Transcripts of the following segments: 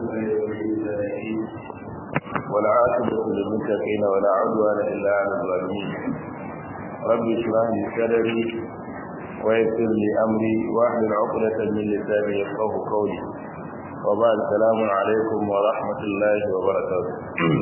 والعاقبة للمتقين ولا عدوان إلا على الظالمين رب اشرح لي صدري ويسر لي أمري واحلل عقدة من لساني يفقه قولي وبعد السلام عليكم ورحمة الله وبركاته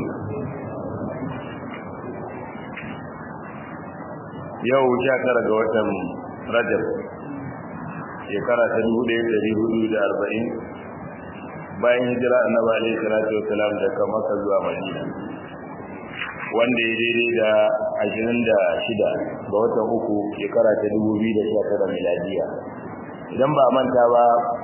yau sha tara ga watan rajab shekara ta dubu ɗaya ɗari hudu da arba'in bayan hijira annabi alaihi salatu wasalam daga maka zuwa madina wanda ya daidai da ashirin da shida ga watan uku shekara ta dubu biyu da sha tara miladiya idan ba manta ba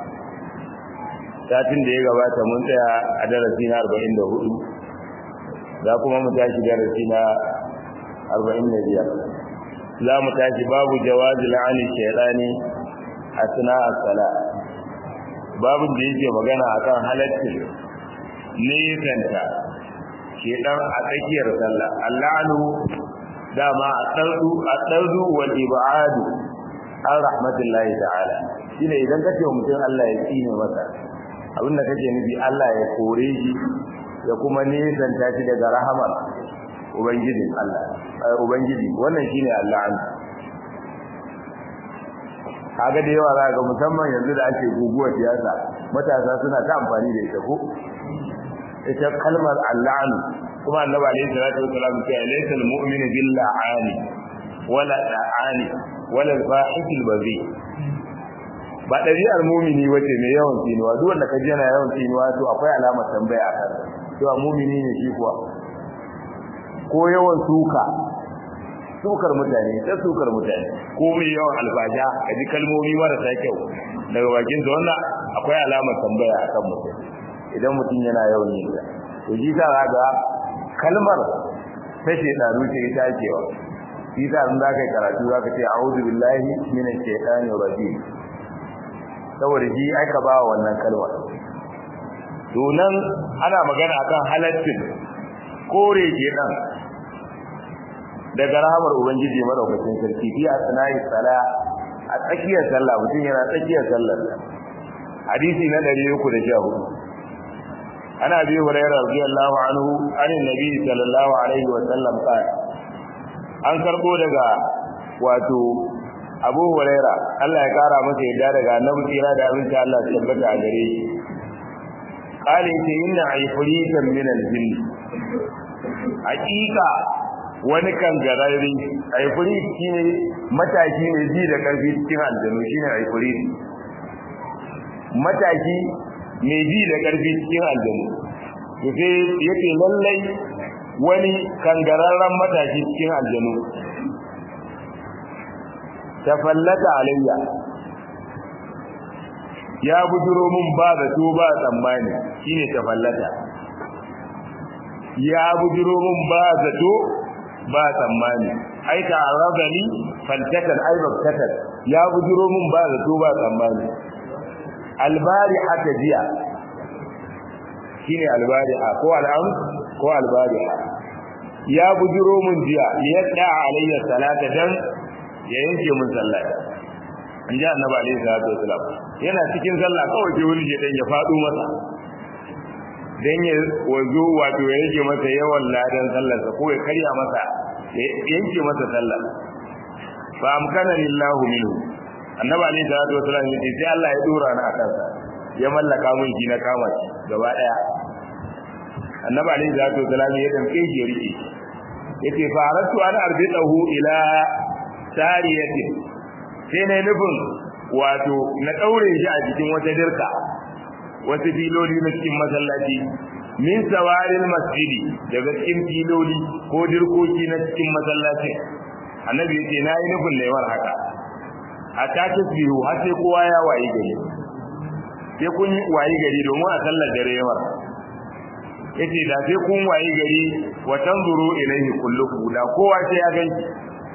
satin da ya gabata mun tsaya a darasi na arba'in da hudu za kuma mu tashi darasi na arba'in da biyar za mu tashi babu jawazi la'ani shaidani a suna sala babu da yake magana akan halaccin nisanta shedan a tsakiyar sallah allanu dama a tsardu a tsardu wal ibadu an rahmatullahi ta'ala shine idan kace mutum Allah ya tsine masa abinda kake nufi Allah ya kore shi ya kuma nisanta shi daga rahamar ubangijin Allah ubangiji wannan shine Allah an kaga da yawa za ga musamman yanzu da ake guguwar siyasa matasa suna ta amfani da ita ko ita kalmar Allah kuma annabi alaihi salatu wasallam ya ce laysa almu'minu bil la'ani wala la'ani wala al-fahishil bazi ba ɗabi'ar mumini wace mai yawan tsinuwa duk wanda ka ji yana yawan tsinuwa to akwai alamar tambaya a kan cewa mumini ne shi kuwa ko yawan suka sukar mutane ta sukar mutane ko mai yawan alfaja a ji kalmomi marasa kyau daga bakin sa wannan akwai alamar tambaya a kan mutum idan mutum yana yawan yin ta to ji ta ga kalmar ta shedanu ce ita cewa shi ta in za ka yi karatu za ka ce a'udhu billahi minash shaitani rajim saboda shi aka ba wannan kalmar to nan ana magana akan halaccin kore kenan daga rahamar ubangiji madaukakin sarki fi asna'i sala a tsakiyar sallah mutum yana tsakiyar sallar hadisi na 314 ana bi hurairah radiyallahu anhu anin nabi sallallahu alaihi wa sallam qala an karbo daga wato abu huraira Allah ya kara masa yadda daga annabi kira da abinci Allah ya tabbata a gare shi qala inna ayfuritan min al-jinn hakika wani kangararre aifuri shine mataki mai ji da karfi cikin aljanu shine aifuri mataki mai ji da karfi cikin aljanu to sai yake lallai wani kangararren mataki cikin aljanu tafallata alayya ya bujuro mun ba da to ba tsammani shine tafallata ya bujuro mun ba zato ba tsammani ai ta rabani faltakan ai baktakan ya bujuro mun ba zato ba tsammani albari haka jiya shine albariha ko al'am ko albariha ya bujuro mun jiya yadda alayya salata dan ya yanke mun sallah in ji annabi alayhi salatu wasalam yana cikin sallah kawai ke wani je dan ya fado masa dan ya wazo wato ya yake masa yawan ladan sallarsa ko ya karya masa ya yanke masa sallar fa amkana lillahu minhu annabi alayhi salatu wasallam yace sai Allah ya dora ni akan sa ya mallaka mun shi na kama shi gaba daya annabi alayhi salatu wasallam ya damke shi ya rike yace fa aratu an arbidahu ila sariyatin sai ne nufin wato na daure shi a cikin wata dirka wasu filoli na cikin masallaci min sawaril masjidi daga cikin filoli ko dirkoki na cikin masallaci annabi yace na yi nufin laiwar haka a ta tasbihu har sai kowa ya wayi gari sai kun wayi gari domin a sallar dare yawar yace da sai kun wayi gari wa tanzuru ilaihi kullukum da kowa sai ya ganki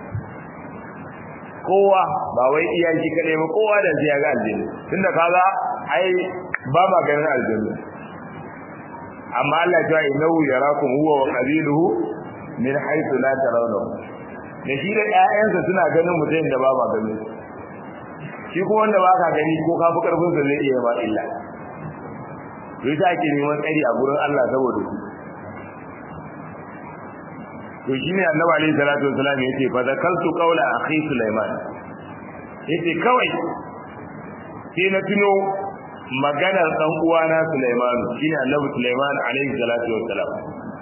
kowa ba wai iya shi kadai ba kowa da sai ya ga aljanna tunda kaga ai ba ma ganin aljanna amma Allah ya yi nau yarakum huwa wa qabiluhu min haythu la tarawnahu da shi da ƴaƴansa suna ganin mutum da ba ma ganin shi ko wanda ba ka gani ko ka fi karfin sa zai iya ba illa to yasa ake neman tsari a gurin Allah saboda su to shine annabi alaihi salatu wasallam yace fa zakaltu qawla akhi sulaiman yace kawai sai na tuno maganar dan uwana sulaiman shine annabi sulaiman alaihi salatu wasallam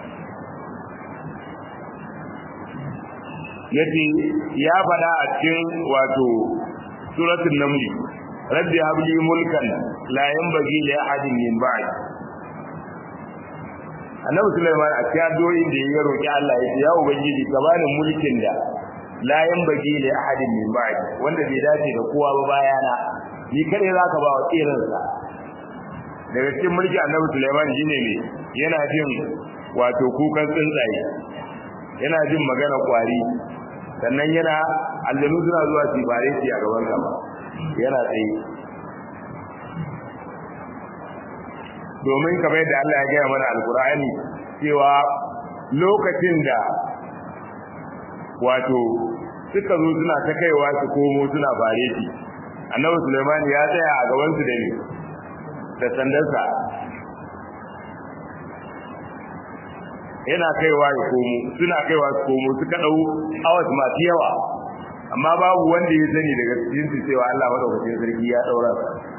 yace ya fada a cikin wato suratul naml rabbi habli mulkan la yanbaghi li ahadin min ba'di annabi sulaiman a cikin addu'o'in da ya roki Allah yace ya ubangiji ka bani mulkin da la yanbaghi li ahadin min ba'di wanda bai dace da kowa ba bayana ni kare zaka ba wa tsirin sa daga cikin mulki annabi sulaiman shine ne yana jin wato kukan tsuntsaye yana jin magana kwari sannan yana aljanu suna zuwa su bare shi a gaban gaba yana tsaye domin kamar yadda Allah ya gaya mana alkur'ani cewa lokacin da wato suka zo suna ta kaiwa su komo suna bare shi annabi Sulaiman ya tsaya a gaban su da ne da sandarsa yana kaiwa ya komo suna kaiwa su komo suka dau awas masu yawa amma babu wanda ya sani daga cikin su cewa Allah madaukakin sarki ya daura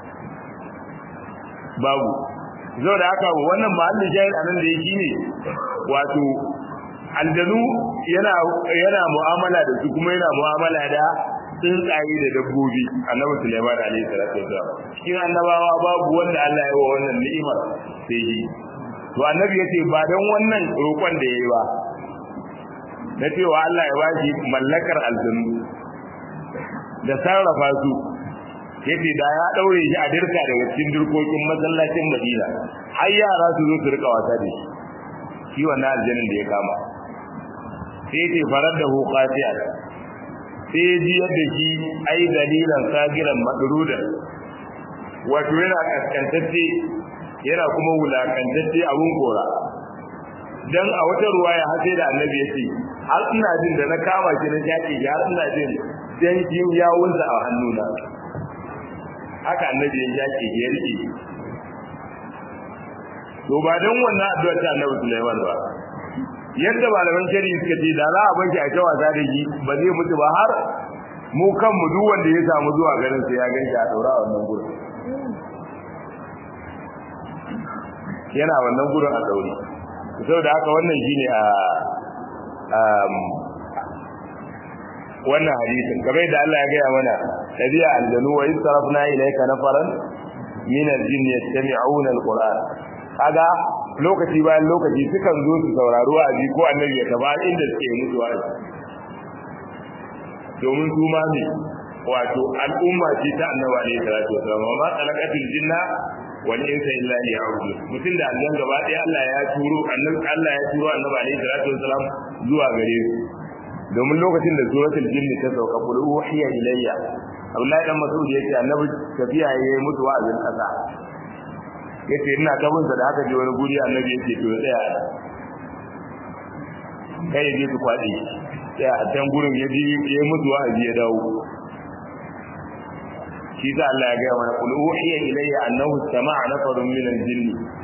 babu zo da haka wannan mahallin shahid anan da yake ne wato aljanu yana yana mu'amala da su kuma yana mu'amala da tsuntsaye da dabbobi annabi Sulaiman alaihi salatu wasallam cikin annabawa babu wanda Allah ya yi wa wannan ni'imar sai shi to annabi yace ba dan wannan roƙon da yayi ba na cewa Allah ya bashi mallakar aljanu da sarrafa su yace da ya daure shi a dirka daga cikin dirkokin masallacin Madina har yara su zo su rika wasa da shi shi wannan aljannin da ya kama sai yace farar da hu qati'a sai ji yadda shi ai dalilan sagiran madruda wato yana kaskantacce yana kuma wulakantacce abun kora dan a wata ruwaya har sai da annabi yace har ina jin da na kama shi na jaki har ina jin dan jin yawunsa a hannuna haka annabi ya jaki ya rike to ba dan wannan addu'a ta annabi Sulaiman ba yadda malaman shari'i suka ce da za a bar shi a ta wasa da shi ba zai mutu ba har mu kanmu duk wanda ya samu zuwa garin sa ya ganshi a daura a wannan gurin yana wannan gurin a daure saboda haka wannan shine a wannan hadisin kamar da Allah ya gaya mana tabi'a aljanu wa istarafna ilayka nafaran min aljin yastami'una alquran kaga lokaci bayan lokaci sukan zo su saurari wa'azi ko annabi ya taba inda suke musu wa'azi domin su ma ne wato al'umma ce ta annabi alaihi salatu wasallam ma khalaqatul jinna wal insa illa liya'budun mutum da Allah gaba ɗaya Allah ya turo annabi Allah ya turo annabi alaihi salatu wasallam zuwa gare su domin lokacin da suratul jinni ta sauka qul uhiya ilayya Abdullahi dan Mas'ud yace annabi tafiya yayi mutu wa'azin kasa yace ina tabun da haka je wani guri annabi yace to tsaya kai yaje su kwadi tsaya a can gurin yaje yayi mutu wa'azi ya dawo shi da Allah ya ga mana qul uhiya ilayya annahu sama'a nafarun min al-jinn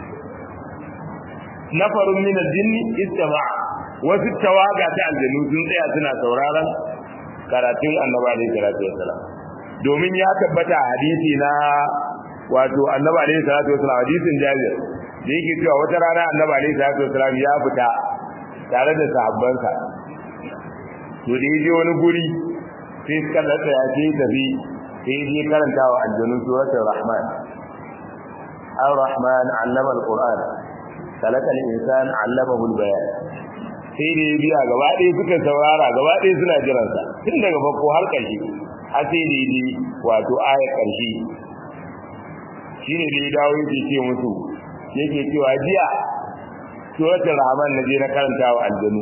nafarun min al-jinn istama'a wasu tawaga ta aljanu sun tsaya suna sauraron karatun annabi alaihi salatu wassalam domin ya tabbata hadisi na wato annabi alaihi salatu wassalam hadisin Jabir da yake cewa wata rana annabi alaihi salatu wassalam ya fita tare da sahabbansa to da yaje wani guri sai suka tsaya ya ce tafi sai je karanta wa aljanu suratul rahman ar-rahman allama al-qur'an khalaqa al-insan allamahu al-bayan sai da ya biya gaba ɗaya suka saurara gaba ɗaya suna jiransa tun daga farko har ƙarshe har sai da yi wato ayar ƙarshe shi ne da ya dawo yake ce musu yake cewa jiya suratul rahman na je na karanta wa aljanu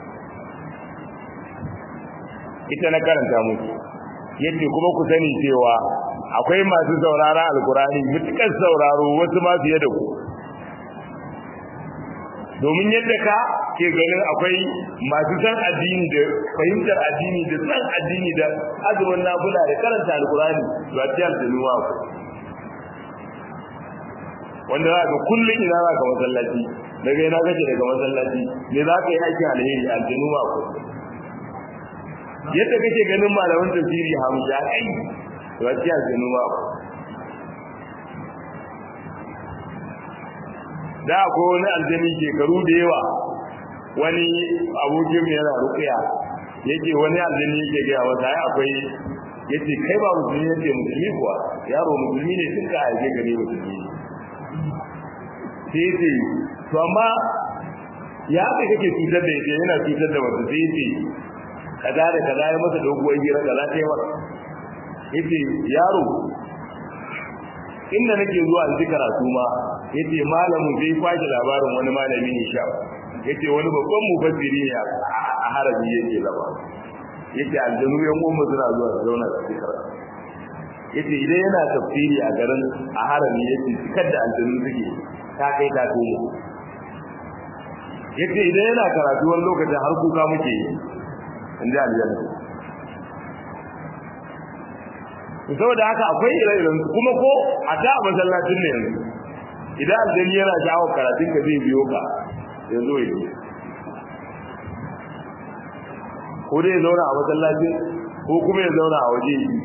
ita na karanta musu yace kuma ku sani cewa akwai masu saurara alkurani mutukar sauraro wasu ma fiye da ku domin yadda ka ke ganin akwai masu san addini da fahimtar addini da san addini da azumin nafula da karanta alkurani ba ta yalta nuwa ku wanda za ka kullum ina za ka masallaci daga ina kake daga masallaci me za ka yi aikin alheri aljanu ma ko yadda kake ganin malaman tafsiri hamsha kai to a cikin aljanu ma ko da ko wani aljani shekaru da yawa wani abokin yana rukiya yake wani aljani yake gaya masa ai akwai yace kai ba musulmi yace musulmi kuwa yaro musulmi ne tun ka aike gare musulmi sai yace to amma ya ka kake cutar da yake yana cutar da wata sai yace kaza da kaza ya masa doguwar hira kaza ta yi masa yace yaro inda nake zuwa in ji karatu ma yace malamin zai kwaje labarin wani malami ne sha yace wani babban mufassiri ne a harabi yake zama yace aljanu yan goma suna zuwa su zauna su ji karatu yace idan yana tafsiri a garin a harami yace cikar da aljanu suke ta kai ta tomo yace idan yana karatu wani lokacin har kuka muke yi inda aljanna saboda haka akwai ire-iren kuma ko a ta masallacin ne yanzu idan aljani yana jawo karatun ka zai biyo ka ya zo ya ko dai ya zauna a masallacin ko kuma ya zauna a waje yi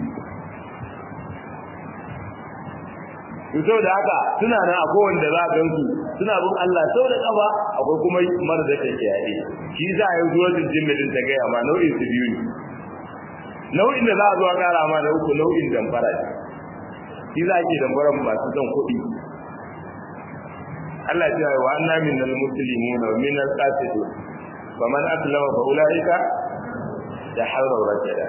to saboda haka suna nan akwai wanda za a gansu suna bin Allah sau da kafa akwai kuma mara da take yaɗe shi za a yi zuwa jinjin din ta gaya ma nau'in su biyu ne nau'in da za a zo a kara ma da uku nau'in damfara ne shi za a ke damfara masu son kuɗi Allah ya ce wa anna minal muslimuna wa minal qasidun faman aslama fa ulaika taharraw rajada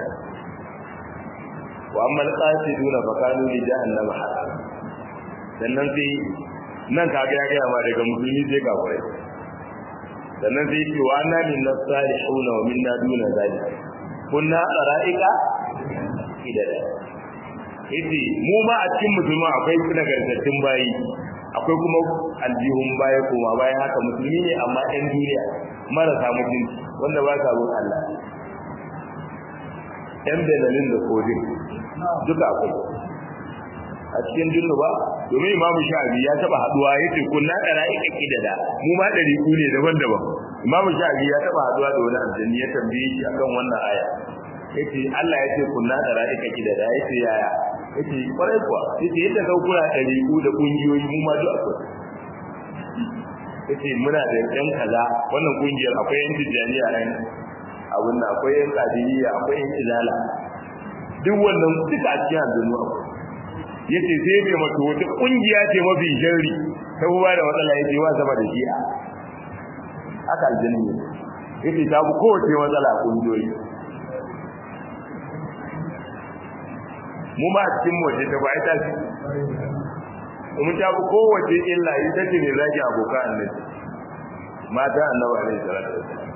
wa amma al-qasiduna fa kanu li jahannama hasaba sannan sai nan ka ga ya ma daga musulmi sai ka kwarai sannan sai ce wa anna minna salihuna wa minna duna zalika kunna qara'ika idada yace mu ma a cikin musulma akwai nagartattun bayi akwai kuma aljihun baya kuma bayan haka musulmi ne amma ɗan duniya marasa mutunci wanda ba sa bin Allah ɗan benalin da kodin duka akwai a cikin jinnu ba domin imamu sha'abi ya taba haduwa yace kunna dara ika kidada mu ma dari ku ne daban-daban imamu sha'abi ya taba haduwa da wani aljanni ya tambaye shi akan wannan aya yace Allah yace kunna dara ika kidada yace yaya yace kwarai kuwa yace yadda ka kula dari ku da kungiyoyi mu ma duk akwai yace muna da yan kaza wannan kungiyar akwai yan tijaniya nan abun nan akwai yan qadiriyya akwai yan izala duk wannan duka a cikin aljanu akwai yace sai ya mato wata kungiya ce mafi sharri ta ba da matsala yace wa sama da shi'a haka aljanni yace ta bu kowace matsala kungiyoyi mu ma cikin waje ta bai ta ci mun ta bu kowace illa ita ce ne zaki abokan annabi mata annabi alaihi salatu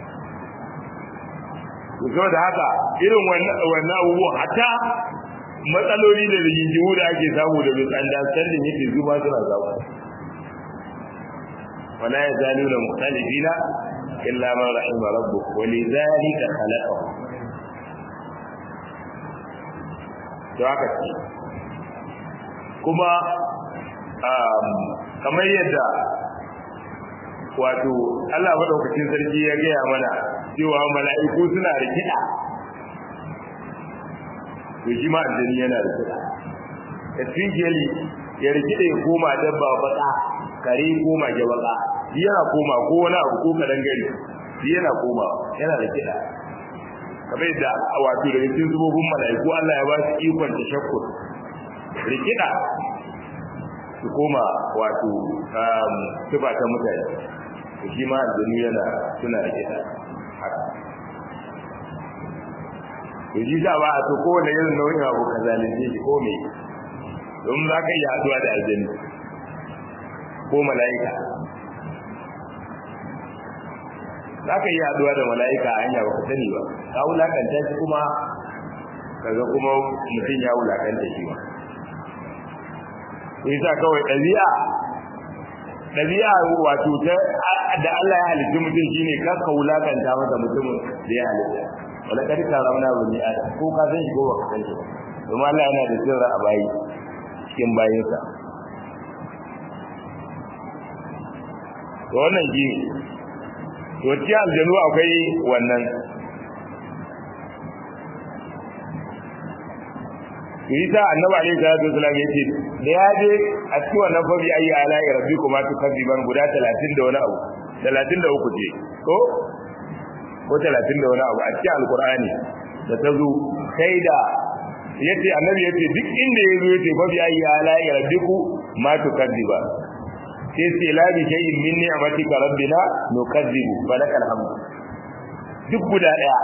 wasallam da haka irin wannan abubuwa hatta matsaloli da rigingimu da ake samu da bai tsanda sandin yake zuba suna zama wala ya zalu da mukhtalifina illa man rahima rabbuk wa lidhalika khalaqahu to haka ce kuma kamar yadda wato Allah madaukakin sarki ya gaya mana cewa mala'iku suna rikida to shi ma aljani yana da kuɗa especially ya rikide ya koma dabba baka kare koma ge baka yana koma ko wani abu ko kadan gari yana koma yana da kiɗa kamar yadda wato daga cikin zubobin mala'iku Allah ya ba su ikon tashakkur rikida su koma wato tuba ta mutane shi ma aljani yana suna rikida haka to shi za ba a so kowane irin nau'in abu ka zalunce shi ko me don za ka yi haduwa da aljanni ko mala'ika za ka yi haduwa da mala'ika a hanya ba ka sani ba ka wulakanta shi kuma kaga kuma mutum ya wulakanta shi ba yasa kawai ɗabi'a ɗabi'a wato ta da Allah ya halitta mutum shine kar ka wulakanta masa mutumin da ya halitta wala kad karamna bani adam ko ka san shi ko baka san shi domin Allah yana da sirra a bayi cikin bayinsa to wannan shi to cikin aljanu akwai wannan Isa annabi alaihi salatu wasallam yace da ya je a cikin wannan fabi ayi ala rabbikuma tukadziban guda 30 da wani abu 33 ce ko ko 30 da wani abu a cikin alqur'ani da ta zo kai da yace annabi yace duk inda yazo yace fabi ayi ala rabbiku ma tukadziban sai sai la bi shay'in min ni'matika rabbina nukadzibu falakal hamd duk guda daya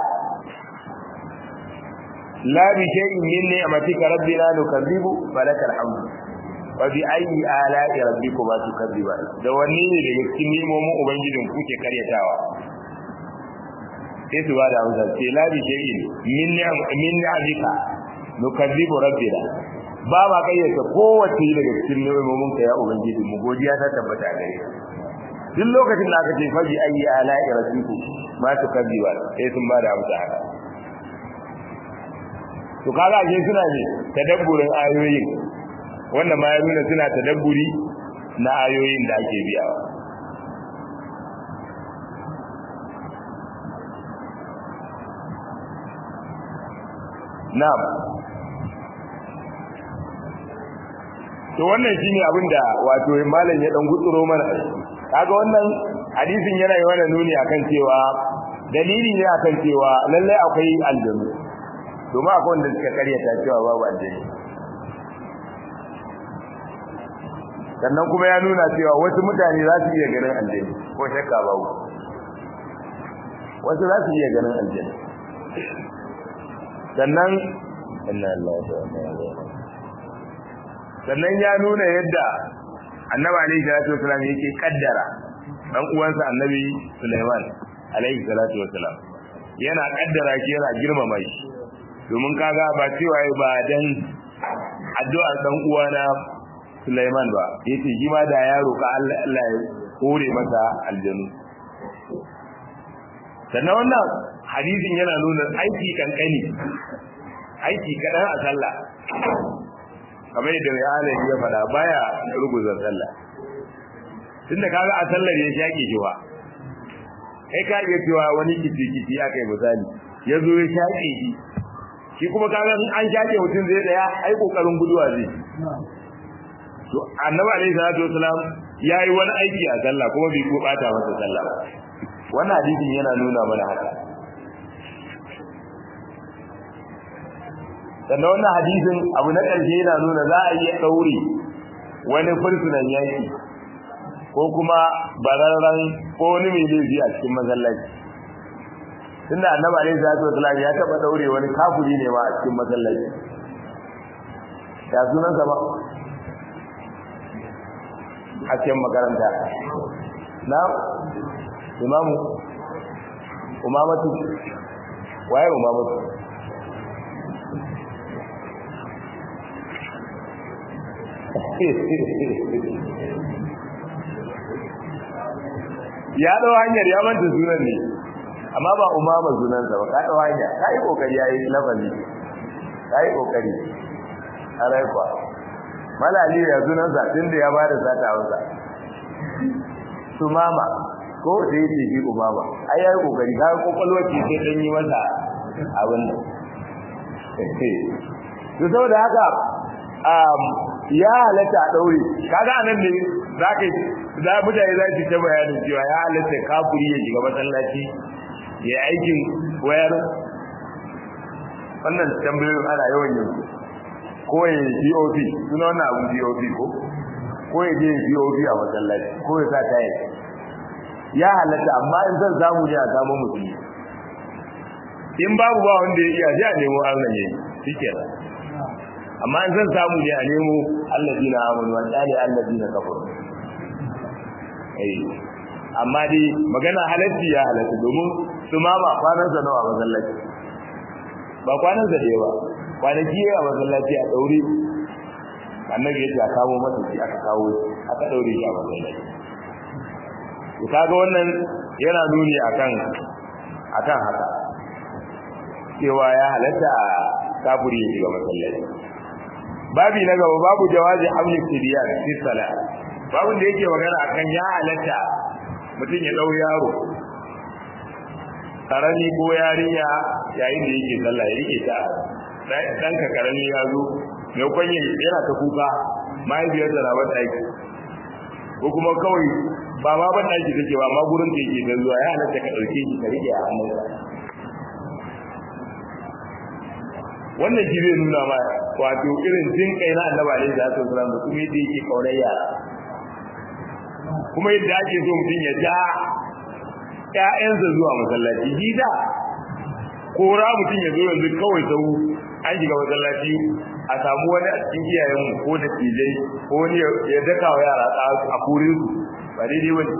la bi shay'in min ni'matika rabbina nukadzibu falakal hamd wa bi ayyi ala'i rabbikuma tukadziban da wanne ne daga cikin nimomin ubangijin kuke karyatawa sai su ba da amsa sai la bi shay'in min min ni'matika nukadzibu rabbina ba ma kayyata kowace daga cikin nimomin ka ya ubangiji mu godiya ta tabbata gare duk lokacin da aka ce faji ayyi ala'i rabbiku ma tukadziban sai sun ba da amsa haka to kaga ake suna ne tadabburin ayoyin wannan ma ya nuna suna tadabburi na ayoyin da ake biyawa na'am to wannan shine abin da wato malam ya dan gutsuro mana kaga wannan hadisin yana yi wannan nuni akan cewa dalili ne akan cewa lallai akwai aljanu domin akwai wanda suka karyata cewa babu aljani sannan kuma ya nuna cewa wasu mutane za su iya ganin aljani ko shakka babu wasu za su iya ganin aljani sannan inna lillahi wa inna ilaihi sannan ya nuna yadda annabi alaihi salatu wasallam yake kaddara dan uwansa annabi Sulaiman alaihi salatu wasallam yana kaddara shi yana girmama shi domin kaga ba cewa ba dan addu'ar dan uwana Sulaiman ba yace shi ma da ya roka Allah Allah ya kore masa aljanu sannan wannan hadisin yana nuna aiki kankani aiki kadan a sallah kamar yadda mai alayi ya faɗa baya ruguzar sallah tunda kaga a sallar ya shaƙe shi wa kai ka iya cewa wani kici kici aka yi misali ya zo ya shaƙe shi shi kuma kaga in an shaƙe mutum zai tsaya ai kokarin guduwa zai to annabi alaihi salatu wasalam yayi wani aiki a sallah kuma bai ko bata masa sallah ba wannan hadisin yana nuna mana haka sannan wannan hadisin abu na ƙarshe yana nuna za a iya ɗaure wani fursunan yanki ko kuma bararren ko wani mai laifi a cikin masallaci tunda annabi alaihi salatu wasallam ya taɓa ɗaure wani kafuri ne ma a cikin masallaci ya sunan sa ba a cikin makaranta na imamu umamatu waye umamatu ya dau hanyar ya manta sunan ne amma ba umama sunansa ba ka dau hanya ka yi kokari yayi lafazi ka yi kokari alai kwa malali ya sunansa tunda ya bada sata hausa sumama ko da yake shi umama ai yayi kokari ka kokolwa ce sai dan yi masa abin nan to saboda haka ya halatta a daure kaga anan ne zaka za mutane za su ta bayanin cewa ya halatta kafiri ya shiga masallaci ya aikin wayar wannan tambayoyin ana yawan yin ko ya POP suna wannan abun POP ko ko ya je POP a masallaci ko ya sa tayi ya halatta amma in zan samu ne a samu musulmi in babu ba wanda ya iya sai a nemo Allah ne shikenan amma in zan samu ne a nemo allazina amanu wa tsali allazina kafaru eh amma dai magana halatti ya halatta domin su ma ba kwanan sa nawa masallaci ba kwanan sa da yawa kwanaki a masallaci a daure annabi ya kawo masa shi aka kawo aka daure shi a masallaci to kaga wannan yana nuni akan akan haka cewa ya halatta kafiri ya shiga masallaci babi na gaba babu jawazi hamli tibiyan fi sala babu da yake magana akan ya halatta mutum ya dau yaro karami ko yarinya yayin da yake sallah ya rike ta dan ka karami ya zo mai kwanye yana ta kuka mahaifiyar da rawar ɗaki ko kuma kawai ba ma ban ɗaki take ba ma gurin da yake da zuwa ya halatta ka ɗauke shi ka rike a hannunsa wannan shi zai nuna ma wato irin jin kai na annabi alaihi salatu wasallam da kuma yadda yake kaunar yara kuma yadda ake so mutum ya ja ƴaƴansa zuwa masallaci gida kora mutum ya zo yanzu kawai sau an shiga masallaci a samu wani a cikin iyayen ko da tijai ko wani ya daka wa yara a kurin su ba daidai wani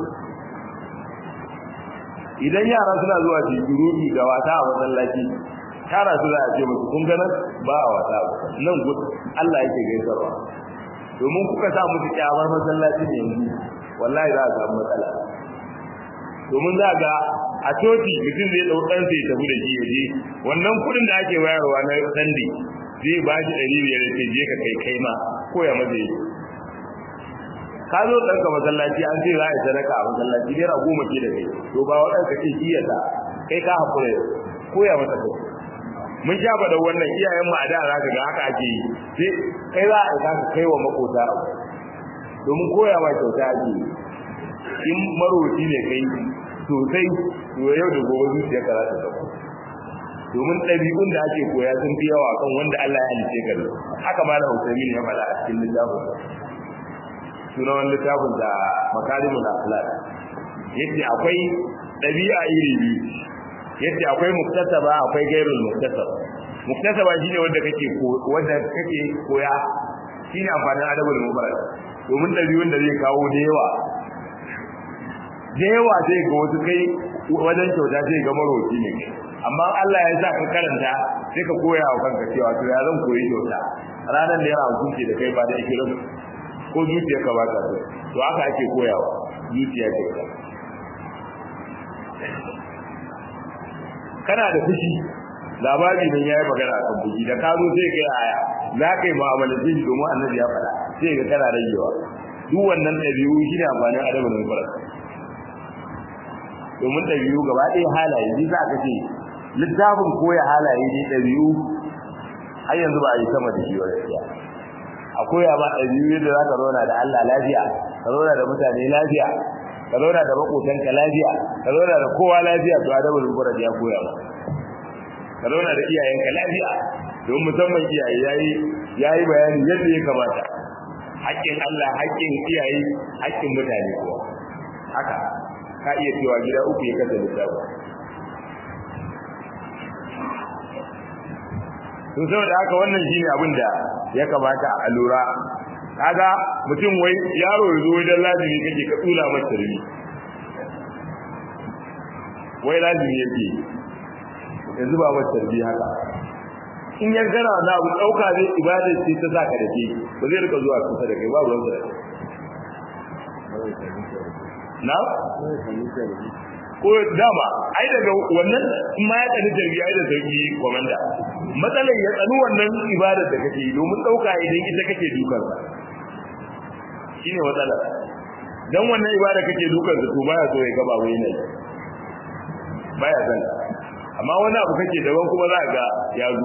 idan yara suna zuwa su yi da wata a masallaci tara su za a ce musu kun gana ba a wata nan gudu Allah yake gaisarwa domin kuka sa musu kyamar masallaci ne yanzu wallahi za a samu matsala domin za ga a coci mutum zai ɗau ɗansa ya tafi da shi ya je wannan kuɗin da ake bayarwa na sandi zai ba shi ɗari biyar ya ce je ka kai kai ma ko ya maza yi ka zo ɗanka masallaci an ce za a yi sadaka a masallaci naira goma ce da kai to ba waɗanka ce shi ya sa kai ka haƙura ko ya masa kai mun sha faɗa wannan iyayen mu a da za ka ga haka ake yi sai kai za a ka kai wa makota domin koya ma kyauta ake yi in maroci ne kai sosai to yau da gobe zuciya ka za ta dauko domin ɗabi'un da ake koya sun fi yawa kan wanda Allah ya halice ka haka ma da Hussein ya faɗa a cikin littafin sunan wani littafin da makarimul akhlaq yace akwai ɗabi'a iri biyu yace akwai muktasaba akwai gairul muktasaba muktasaba shine wanda kake ko wanda kake koya shine amfanin adabul mubarak domin ɗabi'un da zai kawo da yawa da yawa sai ga wasu kai wajen kyauta sai ga maroki ne amma Allah ya sa ka karanta sai ka koya wa kanka cewa to ya zan koyi kyauta ranar da yana hukunci da kai ba da ikirin ko zuciya ka ba ta to haka ake koyawa zuciya kyauta kana da fushi labari nan yayi magana kan fushi da ka zo sai kai aya za ka yi mu'amalar shi domin annabi ya faɗa sai ga kana ragewa duk wannan ɗabi'u shi ne amfanin adabin mubarak domin ɗabi'u gaba ɗaya halaye shi za ka ce littafin koya halaye ne ɗabi'u har yanzu ba a yi sama da shi wa gaskiya a koya ma ɗabi'u yadda za ka zauna da Allah lafiya ka zauna da mutane lafiya ka zauna da makotanka lafiya ka zauna da kowa lafiya to adabul mufrad ya koya ma ka zauna da iyayenka lafiya don musamman iyaye yayi yayi bayani yadda ya kamata haƙƙin Allah haƙƙin iyaye haƙƙin mutane kuwa haka ka iya cewa gida uku ya kasa lissafi to saboda haka wannan shine abin da ya kamata a lura kaga mutum wai yaro ya zo wajen lazimi kake ka tsula masa tarbi wai lazimi yake ya zuba masa tarbi haka in ya gana na abu dauka zai ibada ce ta saka da ke ba zai rika zuwa kusa da kai ba ruwan sa na ko dama ai daga wannan in ma ya tsani tarbiya ai da sauki komanda matsalar ya tsani wannan ibadar da kake yi domin dauka idan ita kake dukan sa shine matsala dan wannan ibada kake dukan sa to baya so ya gaba wai ne baya san amma wani abu kake daban kuma za ga ya zo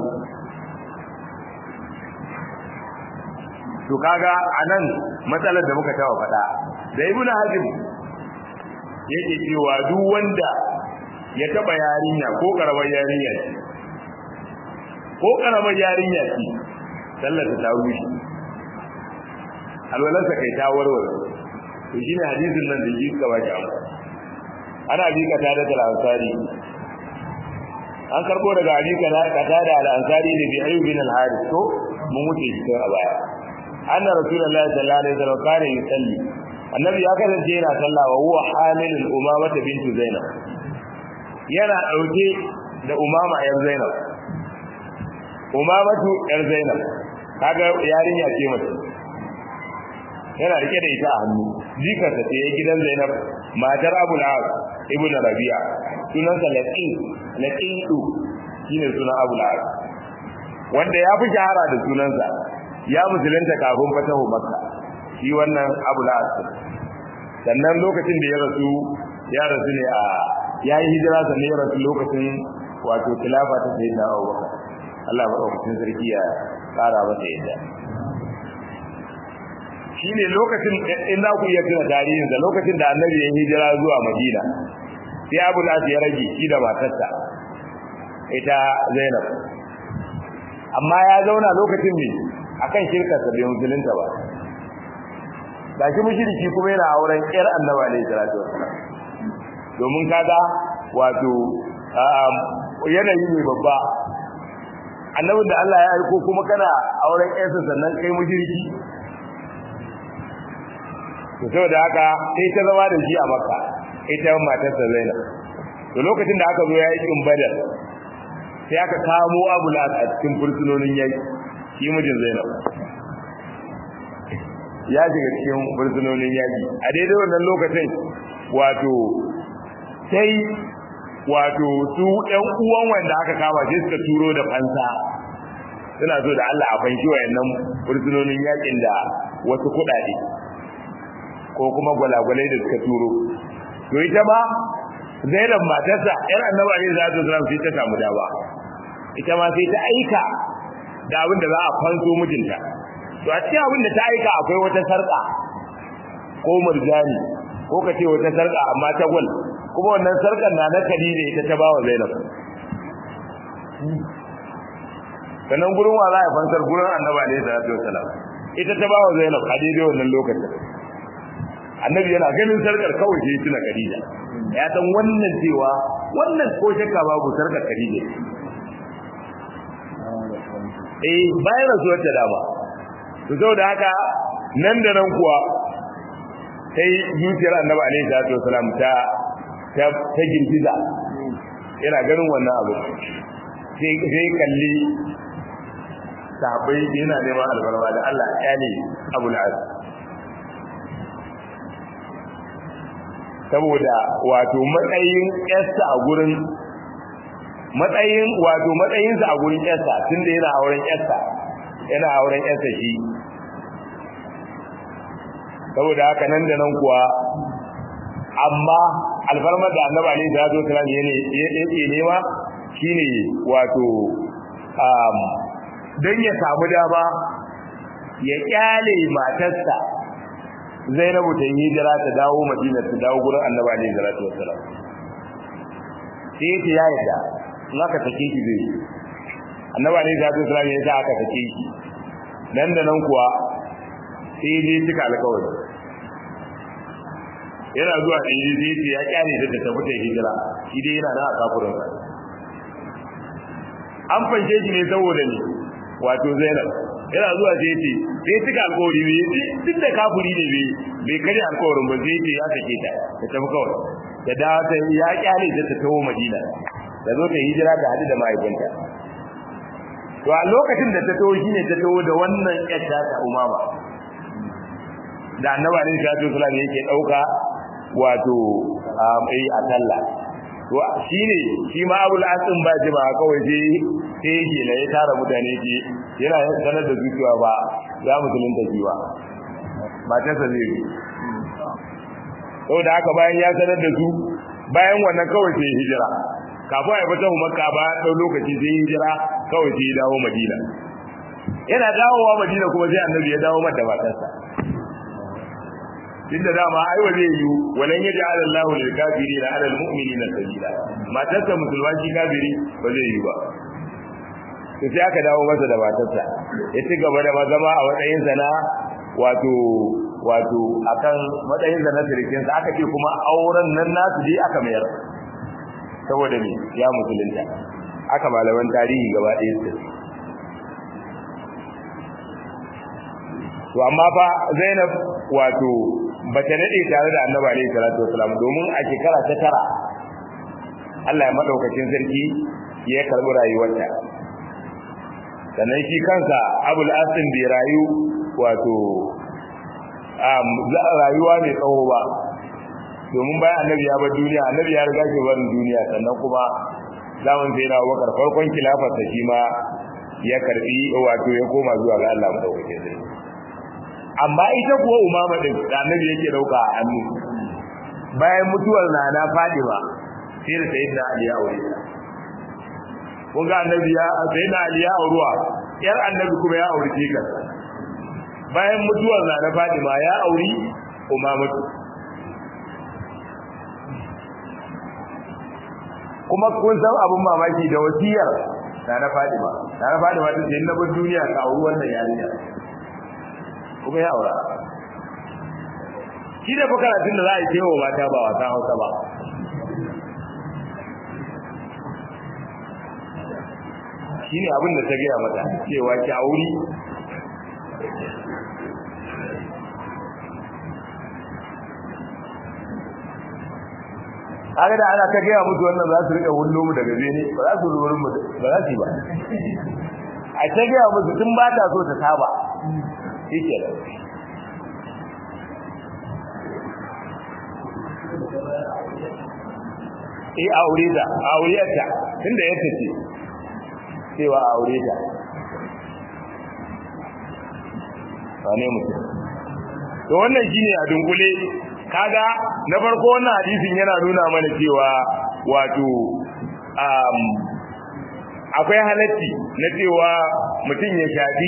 to kaga anan matsalar da muka tawa fada da ibnu hazim yake cewa duk wanda ya taba yarinya ko karamar yarinya ce ko karamar yarinya ce sallar ta rushe alwalarsa kai ta warware to shine hadisin nan da yi ka baki amma ana bi ka tada da ansari an karbo daga abi ka ka tada al ansari ne bi ayyub bin al harith to mun wuce shi a baya anna rasulullahi sallallahu alaihi wasallam kana yusalli annabi ya kasance yana sallah wa huwa hamilul umama bintu zainab yana dauke da umama yar zainab umamatu yar zainab kaga yarinya ce mace yana rike da ita a hannu jikarsa ce ya gidan zainab matar abul as ibn rabi'a sunansa laqin laqidu shine sunan abul as wanda ya fi shahara da sunansa ya musulunta kafin fatahu makka shi wannan abul as sannan lokacin da ya rasu ya rasu ne a ya yi hijira sannan ya rasu lokacin wato khilafa ta sayyidina Abubakar Allah madaukakin sarki ya tsara masa yadda shine lokacin in za ku iya tuna tarihin da lokacin da annabi ya hijira zuwa Madina sai Abu Lahab ya rage shi da matarsa ita Zainab amma ya zauna lokacin ne akan shirkarsa bai musulunta ba da shi mushriki kuma yana auren ƴar annabi alaihi salatu wassalam domin kaga wato yanayi ne babba annabin da Allah ya aiko kuma kana auren ƴarsa sannan kai mushriki to saboda haka sai ta zama da shi a Makka ita matarsa Zainab to lokacin da aka zo yayin Badar sai aka kamo Abu Lahab a cikin fursunonin yaki shi mijin Zainab ya shiga cikin fursunonin yaki a daidai wannan lokacin wato sai wato su ɗan uwan wanda aka kama sai suka turo da fansa suna so da Allah a fanki wayannan fursunonin yakin da wasu kuɗaɗe ko kuma gwalagwalai da suka turo to ita ma Zainab matarsa ƴar Annabi Ali sallallahu alaihi wasallam sai ta samu dawa ita ma sai ta aika da abin da za a fanso mijinta to a cikin abin da ta aika akwai wata sarka ko murjani ko ka ce wata sarka amma ta gwal kuma wannan sarkar na na kadi ne ita ta bawa Zainab sannan gurin wa za a fansar gurin Annabi Ali sallallahu alaihi wasallam ita ta bawa Zainab a daidai wannan lokacin annabi yana ganin sarkar kawai sai tuna Khadija ya san wannan cewa wannan ko shakka babu sarkar Khadija eh bayan rasuwar ta dama to saboda haka nan da nan kuwa sai zuciyar annabi alaihi salatu wasalam ta ta ta girgiza yana ganin wannan abu sai sai kalli sahabbai yana neman albarma da Allah ya ne Abu al saboda wato matsayin yarsa a gurin matsayin wato matsayinsa a gurin yarsa tunda yana auren yarsa yana auren yarsa shi saboda haka nan da nan kuwa amma alfarmar da annabi alaihi salatu wasallam yana yake nema shine wato um dan ya samu dama ya kyale matarsa Zainabu ta yi hijira ta dawo Madina ta dawo gurin Annabi alaihi salatu wassalam sai ta ya yarda in aka take ki zai Annabi alaihi salatu wassalam ya sa aka take ki nan da nan kuwa sai dai cika alƙawari yana zuwa da yi zai ce ya kyale da ta tafi ta hijira shi dai yana nan a kafurin an fanshe shi ne saboda ne wato Zainab yana zuwa sai ce sai cika alƙawari ne duk da kafuri ne bai bai kare alƙawarin ba sai ce ya sake ta ta tafi kawai da dawo ta ya kyale ta ta tawo Madina da zo ta hijira ta hadu da mahaifinta to a lokacin da ta tawo shine ta tawo da wannan yadda ta umama da annabi alaihi salatu wasallam yake dauka wato ai a sallah to shine shi ma abul asim ba ji ba kawai sai sai yake la ya tara mutane ke yana sanar da zuciya ba ya musulunta jiwa ba ta sa zai saboda haka bayan ya sanar da su bayan wannan kawai sai hijira kafin ya fita makka ba dau lokaci sai hijira kawai sai ya dawo madina yana dawowa madina kuma sai annabi ya dawo mata matarsa tunda dama ai wa zai yi walan yaj'al Allahu lil kafirin 'ala al mu'minina sabila matarsa musulma shi kafiri ba zai yi ba to sai aka dawo masa da matarsa ya ci gaba da zama a matsayin sa na wato wato akan matsayin sa na sirikin sa aka ce kuma auren nan nasu dai aka mayar saboda me ya musulunta aka malaman tarihi gaba ɗaya su to amma fa Zainab wato bata dade tare da Annabi alaihi salatu wasalam domin a shekara ta tara Allah ya madaukakin sarki ya karbi rayuwarta sannan shi kansa Abul Asim bai rayu wato um rayuwa mai tsawo ba domin bayan Annabi ya bar duniya Annabi ya riga shi barin duniya sannan kuma zaman sai na Abubakar farkon khilafarsa shi ma ya karbi wato ya koma zuwa ga Allah madaukakin sarki amma ita kuwa umama din da annabi yake dauka a hannu bayan mutuwar nana Fadima sai da sayyidina Ali ya aure ta kun ga annabi ya sayyidina Ali ya auruwa yar annabi kuma ya aure ka bayan mutuwar nana Fadima ya auri Umamatu kuma kun san abun mamaki da wasiyar nana Fadima nana Fadima ta ce na bar duniya ka auri wannan yarinya kuma ya aura shi da fa karatun da za a yi cewa mata ba wasa hausa ba shi ne abin da ta gaya mata cewa ki auri haka da ana ta gaya musu wannan za su rika wullo mu daga zene ba za su ruburin mu ba za su yi ba a ta gaya musu tun ba ta so ta saba shi ke da eh aure ta aure ta tunda yake ce cewa aure ta wane mutum to wannan shine a dunkule kaga na farko wannan hadisin yana nuna mana cewa wato um, akwai halatti na cewa mutum ya shafi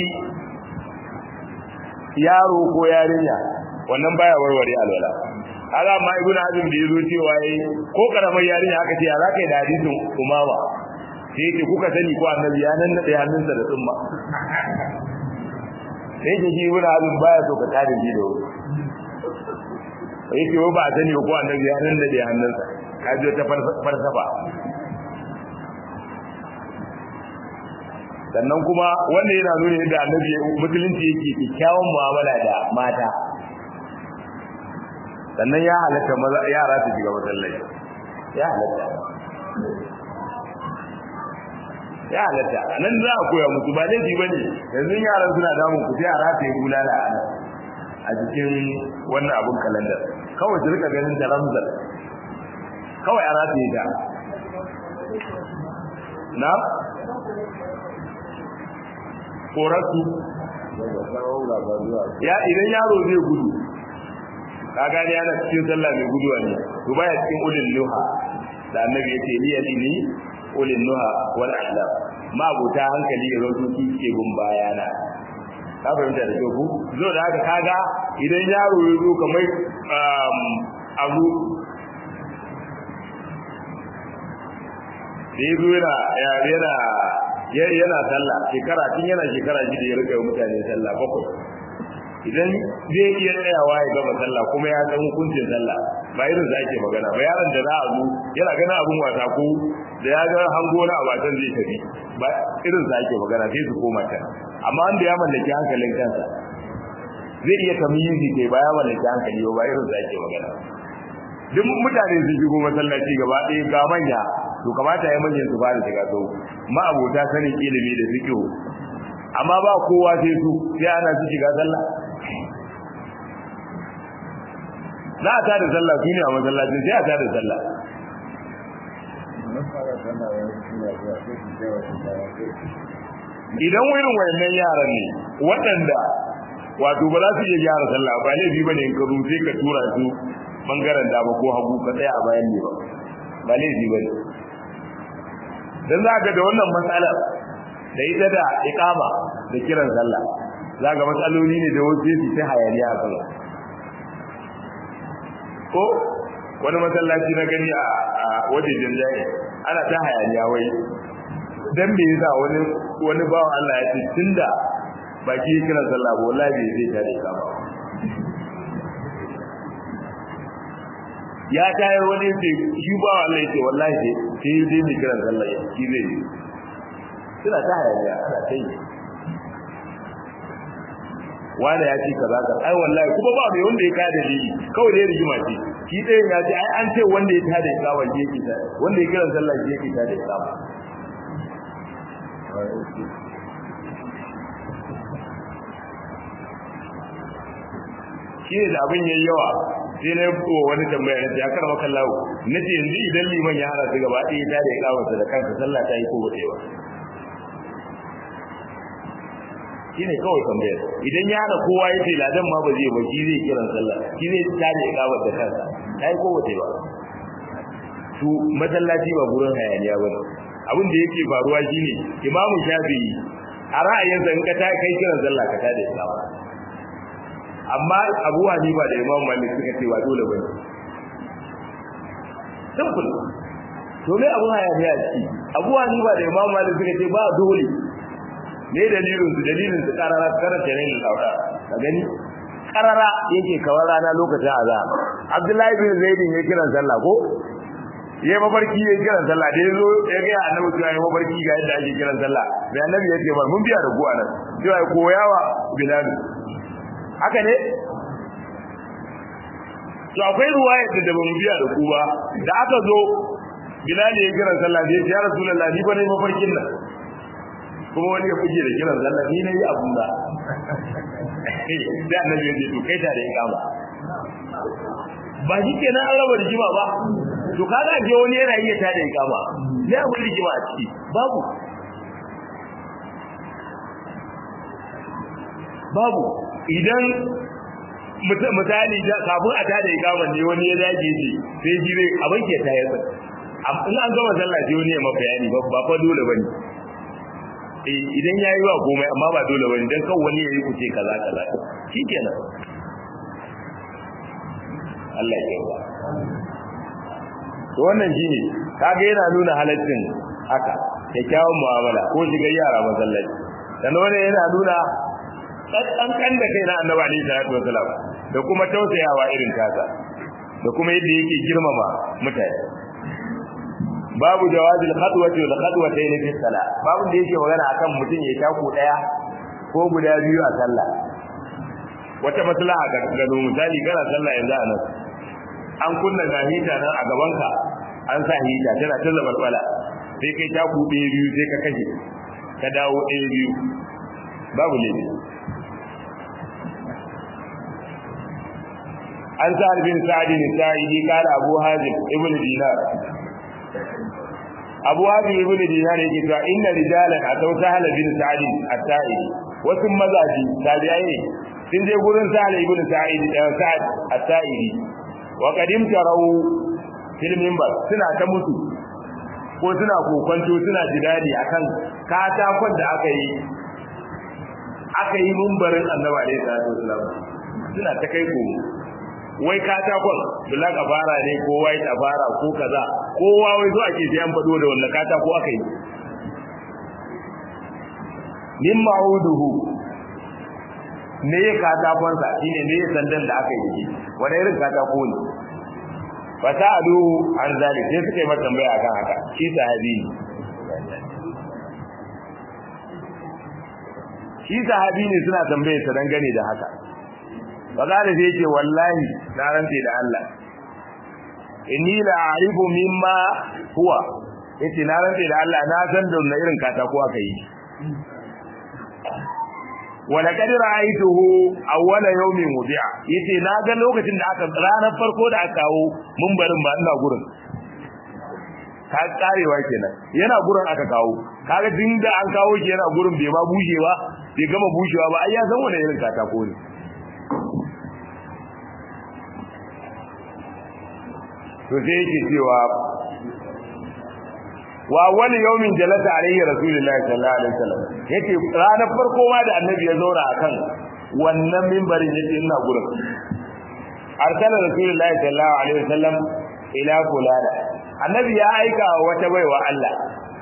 yaro ko yarinya wannan baya warware alwala kaga amma ibnu hazm da yazo cewa yayi ko karamar yarinya aka ce ya zaka yi da hadisin umama sai yake kuka sani ko annabi ya nan da hannunsa da tsumma sai yake shi ibnu hazm baya so ka tare shi da wuri yake ba a sani ko annabi ya nan da hannunsa ka ji ta falsafa sannan kuma wanda yana nuna yadda annabi musulunci yake kyakkyawan mu'amala da mata sannan ya halatta maza yara su shiga masallaci ya halatta ya halatta nan za a koya musu ba laifi ba ne yanzu yaran suna damun ku sai a rataye bulala a nan a jikin wannan abun kalandar kawai su rika ganin da ramzar kawai a rataye ta na korarsu ya idan yaro zai gudu ka gane yana cikin sallah mai guduwa ne to baya cikin ulil nuha da annabi yake ni ya dini ulil nuha wal ahlam ma buta hankali ya zo su ke gun bayana ka fahimta da ku zo da haka kaga idan yaro ya zo kamar abu da ya zo yana yana yana sallah shekara tun yana shekara shida ya rika mutane sallah bakwai idan zai iya tsayawa ya gama sallah kuma ya san hukuncin sallah ba irin da ake magana ba yaron da za a zo yana gana abun wasa ko da ya ga hango na abatan zai tafi ba irin da ake magana sai su koma can amma wanda ya mallaki hankalin kansa zai iya tamyizi kai ba ya mallaki hankali ba irin da ake magana duk mutane sun shigo masallaci gaba ɗaya ga manya to kamata ya manyan su fara shiga sau ma abota sanin ilimi da fiqh amma ba kowa sai su sai ana su shiga sallah za a tada sallah su ne a masallacin sai a tada sallah idan irin wayannan yaran ne waɗanda wato ba za su iya gyara sallah ba laifi bane in ka zo sai ka tura su bangaren dama ko hagu ka tsaya a bayan ne ba ba laifi bane dan za ka da wannan matsalar da ita da iqama da kiran sallah za ga matsaloli ne da wasu su ta hayaniya a sallah ko wani masallaci na gani a wajejen jaye ana ta hayaniya wai dan me yasa wani wani bawan Allah ya ce tunda baki ya kira sallah ba wallahi bai zai tare ka ba ya tayar wani ce shi bawan Allah ya ce wallahi sai sai dai mai kira sallah shi zai yi suna ta hayaniya ana ta yi wanda ya ce kaza ka ai wallahi kuma ba mai wanda ya ka da dalili kawai dai rigima ce shi ɗayan ya ce ai an ce wanda ya tada ya kawo je ki ta wanda ya kira sallah je ki ta da ya kawo shi ne da abin yayi yawa sai na yi wani tambaya na ce ya karama kallawo na ce yanzu idan liman ya hana su gaba ɗaya ta da ya kawo da kansa sallah ta yi ko ba ta yi ba shi ne kawai tambayar idan ya hana kowa ya ce ladan ma ba zai ba shi zai kiran sallah shi zai ta da ya kawo da kansa dai ko wace ba to masallaci ba gurin hayaniya ba abin da yake faruwa shine imamu shafi'i a ra'ayinsa in ka ta kai kiran sallah ka ta da islamu amma abu hanifa da imamu malik suka ce ba dole bane simple to me abu hayaniya ci abu hanifa da imamu malik suka ce ba dole me dalilin su dalilin su karara karanta ne da sauda ka gani karara yake kawar rana lokacin azhar abdullahi bin zaid ya kiran sallah ko ya mafarki ya kiran sallah da yazo ya ga annabi cewa ya mafarki ga yadda ake kiran sallah da annabi ya ce mun biya da ku anan cewa koyawa bilal haka ne to akwai ruwaya da ba mu biya da ku ba da aka zo bilal ya kiran sallah da ya ce ya rasulullahi ni ba ne mafarkin nan kuma wani ya fuje da kiran sallah ni ne abun da da annabi ya ce to kai ta da ikama ba shi kenan an raba rigima ba to kaga je wani yana iya ta da ikama ne abun rigima a ciki babu babu idan misali kafin a tada ikama ne wani ya dage shi sai shi zai abin ke ta yasa in an gama sallah sai wani ya ma bayani ba fa dole bane idan ya yi wa komai amma ba dole bane dan kan wani ya yi kuce kaza kaza shikenan Allah ya yarda to wannan shine kaga yana nuna halaccin haka kyakkyawan mu'amala ko shiga yara masallaci sannan wannan yana nuna kan kan da kai na annabi alaihi salatu wasalam da kuma tausayawa irin kasa da kuma yadda yake girmama mutane babu jawazil khadwati wal khadwatayn fi salat babu da yake magana akan mutum ya taku daya ko guda biyu a sallah wata maslaha ga gano misali kana sallah yanzu a nan an kunna ga hita nan a gaban ka an sa hita tana ta zabalbala sai kai taku ɗaya biyu sai ka kashe ka dawo ɗaya biyu babu laifi an sa bin sa'adi ne sa'idi kala abu hazim ibn dinar abu hazim ibn dinar yake cewa inna rijalan atau sahal bin sa'id at-ta'idi wasu mazaji tabi'ai ne sun je gurin sahal ibn sa'id sa'id at-ta'idi wa qadim tarau fil minbar suna ta mutu ko suna kokonto suna jidali akan katakon da aka yi aka yi mumbarin annabi alaihi salatu wasallam suna ta kai komo wai katakon black abara ne ko white abara ko kaza kowa wai zo ake sai an fado da wannan katako aka yi min ma'uduhu ne ya katakon sa shine ne sandan da aka yi wani irin katako ne fa sa'alu an zalik sai suka yi mata tambaya akan haka shi sahabi ne shi sahabi ne suna tambaye sa dangane da haka faqala sai yace wallahi na rantsi da Allah inni la a'rifu mimma huwa yace na rantsi da Allah na san da wannan irin katako aka yi wa laqad ra'aytuhu awwala yawmin wudi'a yace na ga lokacin da aka ranar farko da aka kawo mumbarin ba ina gurin ka karewa kenan yana gurin aka kawo kaga din da an kawo shi yana gurin bai ma bushe ba bai gama bushewa ba ai ya san wani irin katako ne to sai yake cewa wa wani yawmin jalasa alaihi rasulullahi sallallahu alaihi wasallam yace ranar farko ma da annabi ya zauna akan wannan minbarin yace ina gurin arsala rasulullahi sallallahu alaihi wasallam ila fulana annabi ya aika wata baiwa Allah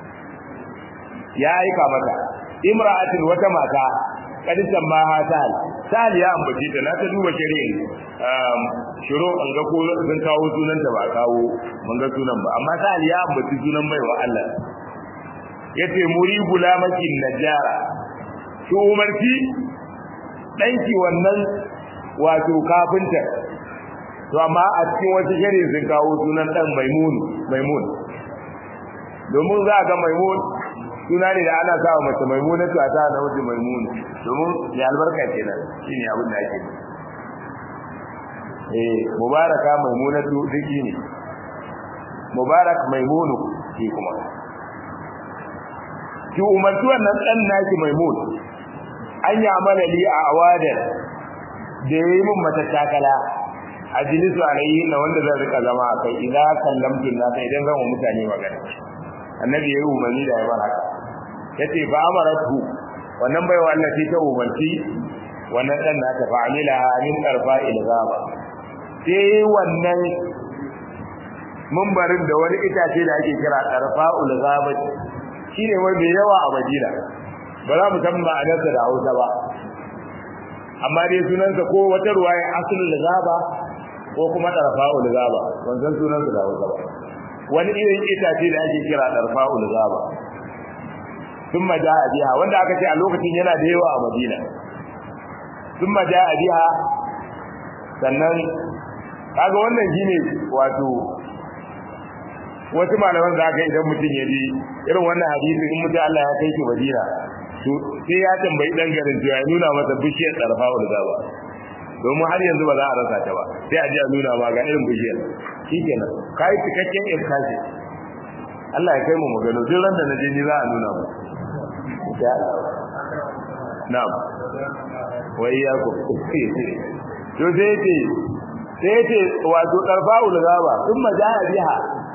ya aika mata imra'atin wata mata kadisan ma ha sahal sahal ya ambace ta na ta duba shari'in um shiro an ga ko sun kawo sunan ta ba kawo mun ga sunan ba amma sahal ya ambaci sunan baiwa Allah yace muri gulamakin najara ki umarci danki wannan wato kafinta to amma a cikin wata shari'in sun kawo sunan dan maimun maimun domin za ga maimun suna ne da ana sawa mace maimunatu a ta na wajen maimun domin ya albarka kenan shine abin da ake eh mubaraka maimunatu diki ne mubarak maimunu shi kuma ki umarci wannan dan naki maimun an yi amala li a awadan da yayi min mata takala ajlisu alayhi na wanda zan rika zama a kai idan kallamtu na sai idan zan wa mutane magana annabi yayi umarni da yayi haka yace fa amaratu wannan baiwa Allah ce ta umarci wannan dan nata fa amilaha min tarfa ilgaba sai wannan mumbarin da wani itace da ake kira tarfa ulgaba shine wanda yawa a Madina ba za mu san ma'anarsa da Hausa ba amma dai sunansa ko wata ruwaya aslul gaba ko kuma tarfa'ul gaba wannan sunansa da Hausa ba wani irin itace da ake kira tarfa'ul gaba thumma jaa biha wanda aka ce a lokacin yana da yawa a Madina thumma jaa biha sannan kaga wannan shine wato wasu malaman da aka idan mutum ya ji irin wannan hadisi in mutum Allah ya kai shi Madina to sai ya tambayi dan garin to ya nuna masa bishiyar tarfa'ul gaba domin har yanzu ba za a rasa ta ba sai a ji a nuna ma ga irin bishiyar shikenan kai cikakken iskashi Allah ya kai mu magana duk ran da na je ni za a nuna mu insha Allah na'am wa iyyakum to sai ce sai ce wato tarfa'ul gaba thumma ja'a biha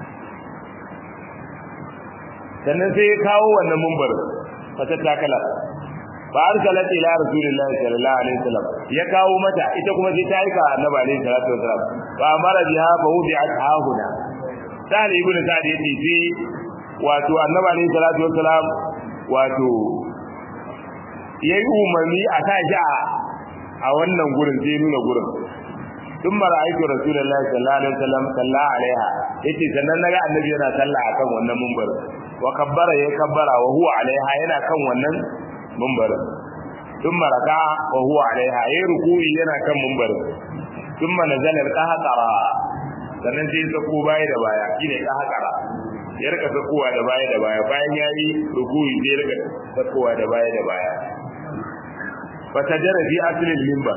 sannan sai ya kawo wannan mumbar fata takala fa arsalat ila rasulillahi sallallahu alaihi wasallam ya kawo mata ita kuma sai ta aika annabi alaihi salatu wasallam fa amara biha fa wudi'at hahuna sai ibnu sa'd yace sai wato annabi alaihi salatu wasallam wato yayi umarni a sa shi a wannan gurin sai nuna gurin ثم رأيت رسول الله صلى الله عليه وسلم صلى عليها yace sannan naga annabi yana sallah akan wannan mumbar wa kabbara ya kabbara wa huwa alaiha yana kan wannan mumbarin thumma raka'a wa huwa alaiha ya ruku'i yana kan mumbarin thumma nazala al-qahqara sannan sai sako baya da baya shine qahqara ya rika sakowa da baya da baya bayan yayi ruku'i sai rika sakowa da baya da baya fa tajara fi asli al-minbar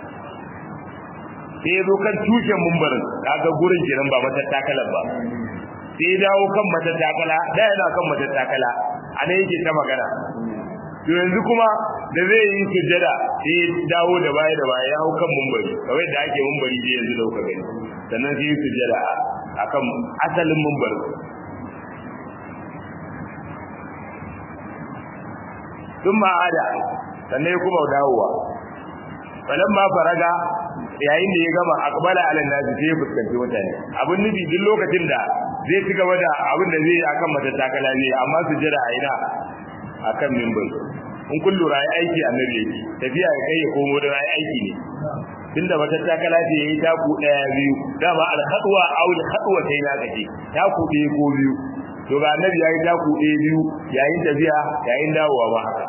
sai ya zo kan tushen mumbarin kaga gurin kenan ba matattakalan ba sai dawo kan matattakala da yana kan matattakala ana yake ta magana to yanzu kuma da zai yi sujjada sai dawo da baya da baya ya hau kan mumbari kawai da ake mumbari dai yanzu dauka gani sannan sai yi sujjada akan asalin mumbari sun ma'ada sannan ya kuma dawowa falan ma faraga yayin da ya gama akbala ala nasi sai ya fuskanci mutane abin nufi duk lokacin da zai ci gaba da abin da zai yi akan matattakala ne amma su jira a ina akan mimbar in kun lura ya aiki annabi yake tafiya ya kai ya komo da ya aiki ne tunda matattakala ce yayi taku daya biyu dama al-khadwa aw al-khadwa sai na kace taku ɗaya ko biyu to ga annabi yayi taku ɗaya biyu yayin tafiya yayin dawowa ba haka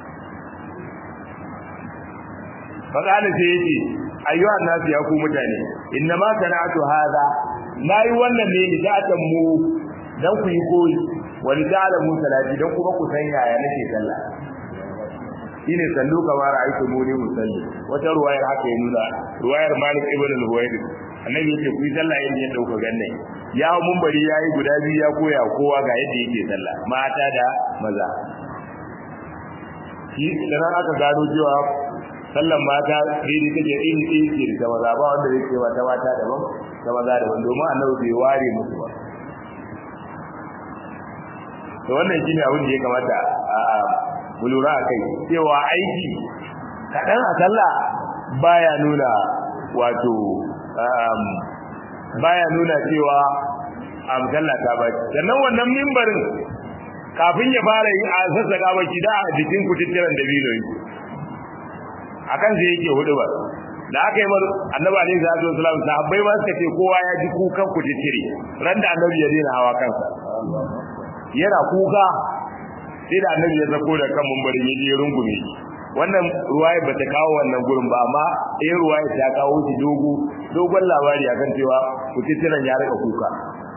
faqala sai yace ayyuhan nasu ya ku mutane inna ma sana'atu hadha nayi wannan ne ni ta'atan mu dan ku yi koyi wa li ta'lamu salati dan kuma ku san yaya nake sallah shine sallu kamar ra'aytu muni musalli wata ruwayar haka ya nuna ruwayar Malik ibn al-Huwayd annabi yace ku yi sallah irin yadda kuka ganne ya mun bari yayi guda biyu ya koya kowa ga yadda yake sallah mata da maza shi dan aka gano cewa sallan mata daidai take iri iri ce da maza ba wanda zai ce ta mata daban ta maza daban domin annabi bai ware musu ba to wannan shine abin da ya kamata a mu lura a kai cewa aiki kaɗan a sallah baya nuna wato baya nuna cewa a sallah ta ba sannan wannan mimbarin kafin ya fara yi a sassaka baki da a jikin kututturen dabino yake akan sai yake hudu ba da aka yi mar annabi alaihi salatu wasallam sahabbai ma suka ce kowa ya ji kukan ku titire ran da annabi ya daina hawa kansa yana kuka sai da annabi ya zako da kan mumbarin ya je rungume shi wannan ruwaya ba ta kawo wannan gurin ba amma eh ruwaya ta kawo shi dogo dogon labari akan cewa ku titiran ya rika kuka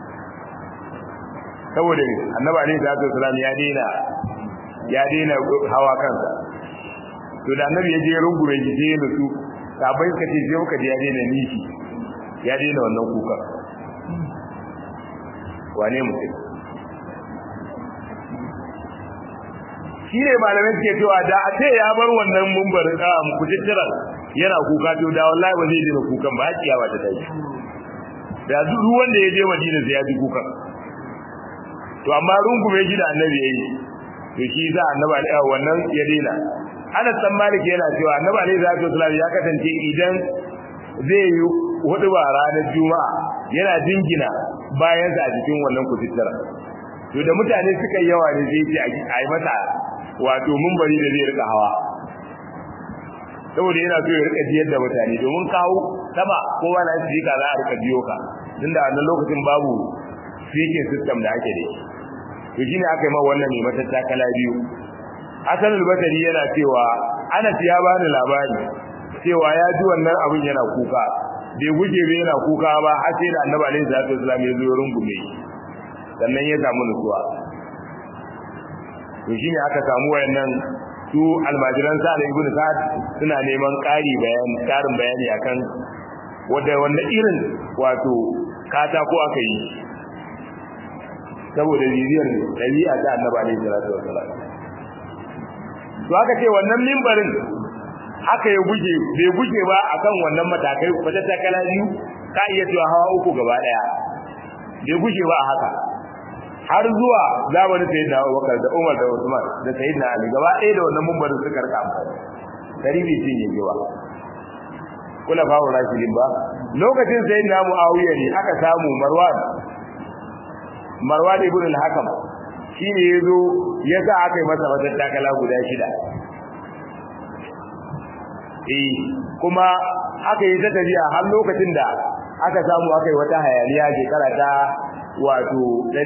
saboda annabi alaihi salatu wasallam ya daina ya daina hawa kansa to da annabi ya je rungume shi sai ya nutsu sabai ka ce sai ka je ya daina nishi ya daina wannan kuka wane mutum shi ne malamai suke cewa da a ce ya bar wannan mumbarin a kujittiran yana kuka to da wallahi ba zai daina kukan ba hakiya ba ta tashi da duk wanda ya je Madina sai ya ji kukan to amma rungume shi da annabi yayi to shi za annabi alaihi wannan ya daina Anas dan Malik yana cewa annabi alaihi salatu wasallam ya kasance idan zai yi hudu ba ranar juma'a yana jingina bayan sa a cikin wannan kututtura to da mutane suka yawa ne zai ce a yi masa wato mumbari da zai rika hawa saboda yana so ya rika jiyar da mutane domin kawo sama kowa na shi ka za a rika biyo ka tunda a lokacin babu speaking system da ake da shi to shine aka yi ma wannan mai matattakala biyu Hassan al-Basri yana cewa Anas ya bani labari cewa ya ji wannan abin yana kuka bai guje bai yana kuka ba har sai da Annabi alaihi salatu wasallam ya zo rungume sannan ya samu nutsuwa to shine aka samu wayannan su almajiran Sa'ad ibn Sa'ad suna neman ƙari bayani ƙarin bayani akan wanda wanda irin wato kata ko aka yi saboda bibiyar dabi'a ta Annabi alaihi salatu wasallam to aka ce wannan mimbarin haka ya guje bai guje ba akan wannan matakai wata takala biyu ka iya cewa hawa uku gaba daya bai guje ba haka har zuwa zamanin sayyidina Abubakar da Umar da Usman da sayyidina Ali gaba ɗaya da wannan mimbarin suka rika amfani dari bai cinye ba kula fa wa rashidin ba lokacin sayyidina Muawiya ne aka samu Marwan Marwan ibn al-Hakam shine yazo yasa aka yi masa wata takala guda shida eh kuma aka yi ta tafiya har lokacin da aka samu aka yi wata hayaniya shekara ta wato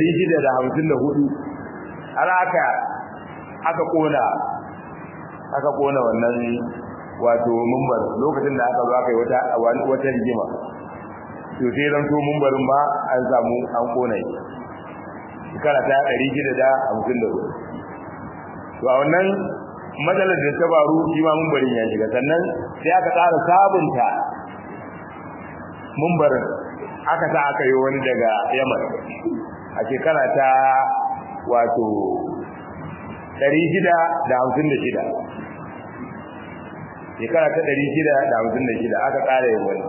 654 har aka aka kona aka kona wannan wato mumbar lokacin da aka zo aka yi wata wata rigima to sai ran to mumbarin ba an samu an kona shi shekara ta 654 to a wannan matsalar da ta faru shi ma mumbarin ya shiga sannan sai aka ƙara sabunta mumbarin aka sa aka yi wani daga yaman a shekara ta wato 656 shekara ta 656 aka ƙara yin wani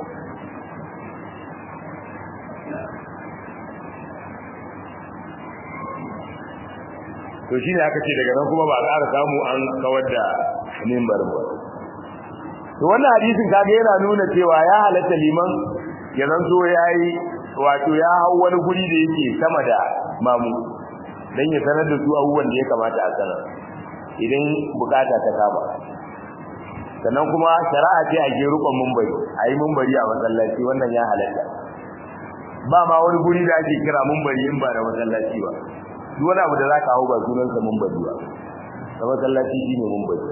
to shine aka ce daga nan kuma ba a ƙara samu an kawar da mimbar ba to wannan hadisin kaga yana nuna cewa ya halatta liman ya zanto yayi wato ya hau wani guri da yake sama da mamu dan ya sanar da su abubuwan da ya kamata a sanar idan bukata ta kama sannan kuma shari'a ce a ke rukun mumbari a yi mumbari a masallaci wannan ya halatta ba ma wani guri da ake kira mumbari in ba da masallaci ba duk wani abu da za ka hau ba sunansa mumbari ba da masallaci shi ne mumbari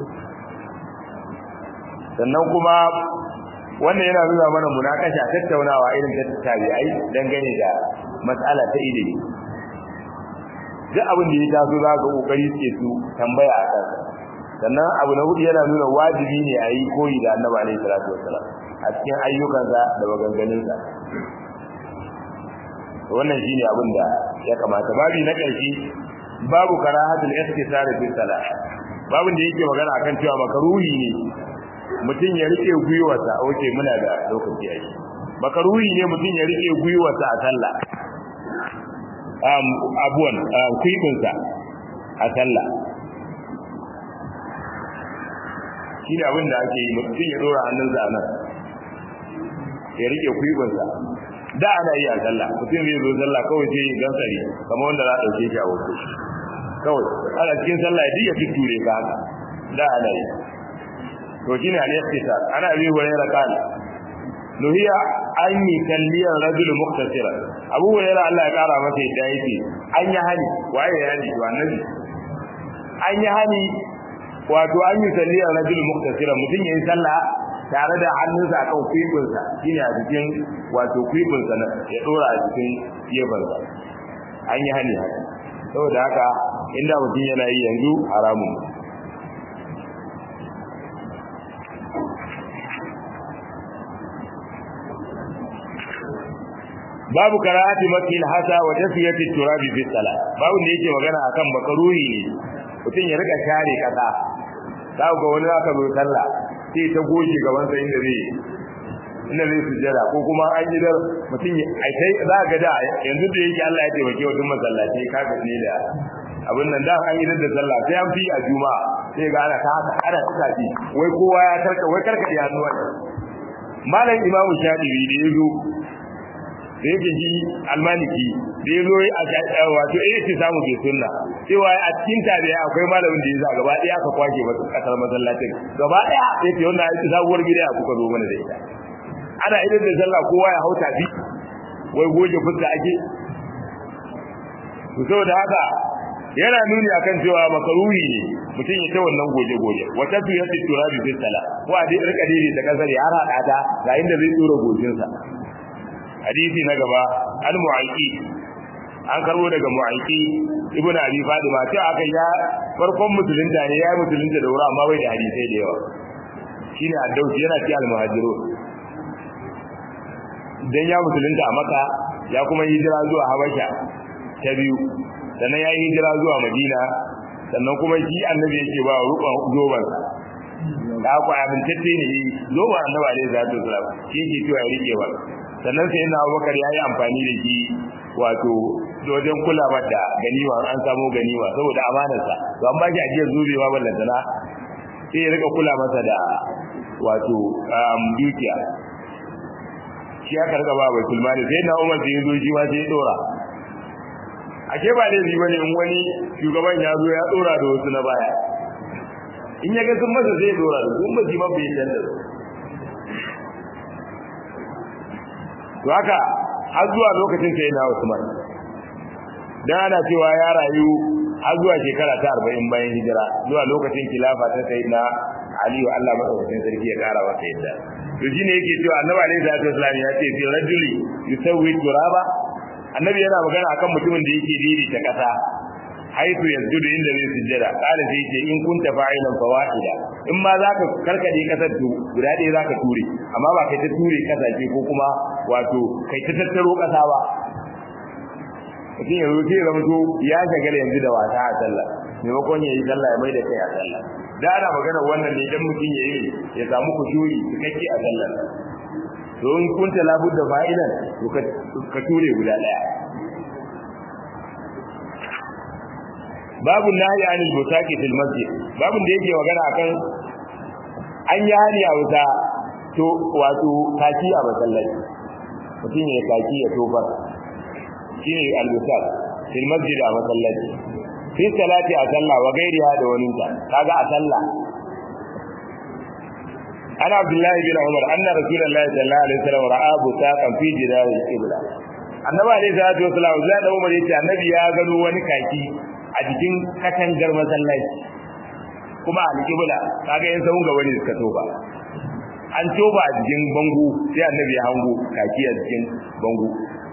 sannan kuma wannan yana nuna mana munakasha tattaunawa irin ta tabi'ai dangane da mas'ala ta ilimi duk abin da ya taso za ka kokari ce su tambaya a kansa sannan abu na hudu yana nuna wajibi ne a yi koyi da annabi alaihi salatu wassalam a cikin ayyukansa da maganganunsa wannan shine abin da ya kamata babi na ƙarshe babu karahatul ihtisar fi salah babin da yake magana akan cewa makaruhi ne mutum ya rike gwiwarsa oke muna da lokaci a shi makaruhi ne mutum ya rike gwiwarsa a sallah um abuwan kwibinsa a sallah shi ne abin da ake yi mutum ya dora hannunsa a nan ya rike kwibinsa da ana yi a sallah mutum zai zo sallah kawai sai ya gansari kamar wanda za a ɗauke shi a wasu kawai ana cikin sallah ya ya tutture ka haka da ana yi to shine al-ikhtisar ana bi hurairah kana nuhiya an yi kalliyan rajul mukhtasira abu hurairah Allah ya kara masa yadda yake an yi hani waye ya hani to annabi an yi hani wato an yi kalliyan rajul mukhtasira mutum yayin sallah tare da hannunsa akan kwibinsa shine a cikin wato kwibinsa na ya dora a cikin gefansa an yi hani haka saboda haka inda mutum yana yi yanzu haramun babu karahati makil hasa wa tafiyati turabi fi salat babu da yake magana akan makaruhi ne mutum ya rika share kasa kawo ga wani aka zo sallah sai ta goge gaban sa inda zai inda zai sujjada ko kuma an yi dar mutum ai kai za ga da yanzu da yake Allah ya taimake wa duk masallaci kaga ne da abin nan da an yi da sallah sai an fi a juma'a sai ga ana ta haka ana tuka ji wai kowa ya tarka wai karka ya hannuwa malam imamu shafi'i da yazo da yake ji almaliki da yazo a wato eh ce samu bai sunna cewa a cikin tabi akwai malamin da yasa gaba daya aka kwake masa kasar masallacin gaba daya yace wannan ai sabuwar gida kuka zo mana da ita ana idan da sallah kowa ya hauta bi wai goge fuska ake to saboda haka yana nuni akan cewa makaruri ne mutum ya ta wannan goje goje wata tu ya tura bi fi sala ko a dai rika dai da kasar ya hada ta ga inda zai tura gojin sa hadisi na gaba al mu'aiki an karbo daga mu'aiki ibnu abi fadima ce aka ya farkon musulunta ne ya musulunta da wuri amma bai da hadisai da yawa shine addausi yana ci al muhajirun dan ya musulunta a maka ya kuma hijira zuwa habasha ta biyu sannan ya yi hijira zuwa madina sannan kuma shi annabi yake ba rukun zoban da ku amintacce ne zoban annabi alaihi salatu wasalam shi yake cewa ya rike ba sannan sai na abubakar ya yi amfani da shi wato wajen kula da ganima an samu ganima saboda amanarsa to an ba shi ajiyar zubewa ballantana sai ya rika kula masa da wato dukiya shi aka rika ba bai kulmani sai na umar sai ya zo shi ma sai ya dora ashe ba laifi bane in wani shugaban ya zo ya dora da wasu na baya in ya ga sun masa zai dora da sun ba ma bai canza to haka har zuwa lokacin sai na Usman dan ana cewa ya rayu har zuwa shekara ta 40 bayan hijira zuwa lokacin khilafa ta sayyidina Ali wa Allah madaukakin sarki ya kara masa yadda to shine yake cewa Annabi alaihi salatu wasallam ya ce fi rajuli yusawwi turaba annabi yana magana akan mutumin da yake diri ta kasa haitu yanzudu inda zai sujjada kala sai ce in kunta fa'ilan fawaida in ma zaka karkade kasar to guda ɗaya zaka ture amma ba kai ta ture kasashe ko kuma wato kai ta tattaro kasa ba mutum yanzu sai ya zama to ya shagala yanzu da wasa a sallah maimakon ya yi sallah ya mai da kai a sallah da ana magana wannan ne idan mutum ya yi ya samu kushuri cikakke a sallah to in kunta labudda fa'ilan to ka ture guda daya babu nahi anil butaqi fil masjid babu da yake magana akan an yi hani a wuta to wato kaki a masallaci mutum ya kaki ya tofa shine al-butaq fil masjid a masallaci fi salati a sallah wa gairiha da waninta kaga a sallah ana abdullahi bin umar anna rasulullahi sallallahu alaihi wasallam ra'a butaqan fi jidar al-qibla annabi alaihi salatu wasallam zai da umar yace annabi ya gano wani kaki a cikin katangar masallaci kuma al-qibla kaga yan sahun gaba ne suka toba an toba a cikin bango sai annabi ya hango kaki a cikin bango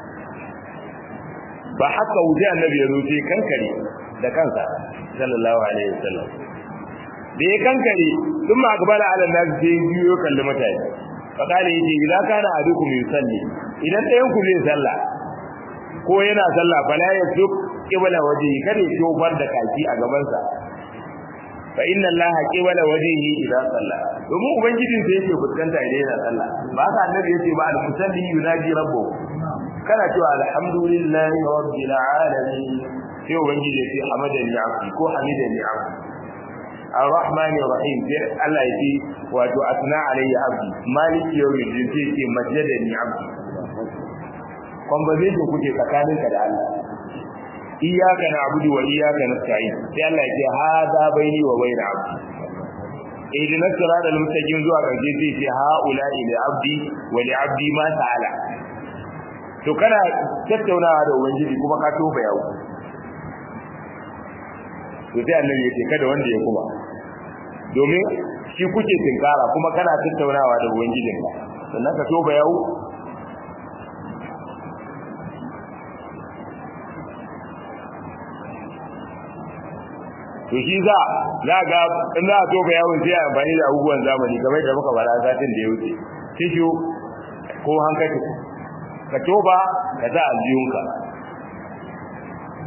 ba haka wuce annabi ya zo sai kankare da kansa sallallahu alaihi wasallam da ya kankare sun ma gabala ala nasu sai biyo kalli mutane fakali yace idan kana adukum yusalli idan ɗayan ku zai sallah ko yana sallah fala ya duk qibla wajhi kada ya tofar da kaki a gaban sa fa inna allaha qibla wajhihi idan salla domin ubangijin sa yake fuskanta idan yana sallah ba haka annabi yace ba al-musalli yunaji rabbuhu kana cewa alhamdulillahi rabbil alamin sai ubangiji yace hamadani abdi ko hamidani abdi الرحمن الرحيم sai Allah ya ce wato asna alayya abdi maliki yawmin din sai ce majjadani abdi conversation kuke tsakaninka da Allah iyyaka na'budu wa iyyaka nasta'in sai Allah ya ce hada baini wa baina abdi ihdina siratal mustaqim zuwa karshe sai ce haula ila abdi wa li abdi ma sa'ala to kana tattaunawa da ubangiji kuma ka tofa yawo to sai annabi ya ce kada wanda ya kuma domin shi kuke tinkara kuma kana tattaunawa da ubangijinka sannan ka toba yawo to shi za za ga in za a toba yawo sai a amfani da abubuwan zamani kamar da muka fara satin da ya wuce tishu ko hankali ka toba ka sa aljiyunka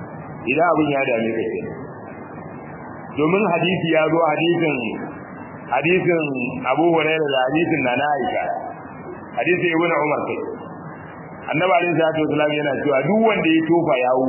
idan abin ya dame ka kenan domin hadisi ya zo hadisin hadisin Abu Hurairah da hadisin Nana Aisha hadisin Ibn Umar kai Annabi alaihi salatu wasallam yana cewa duk wanda ya tofa yawo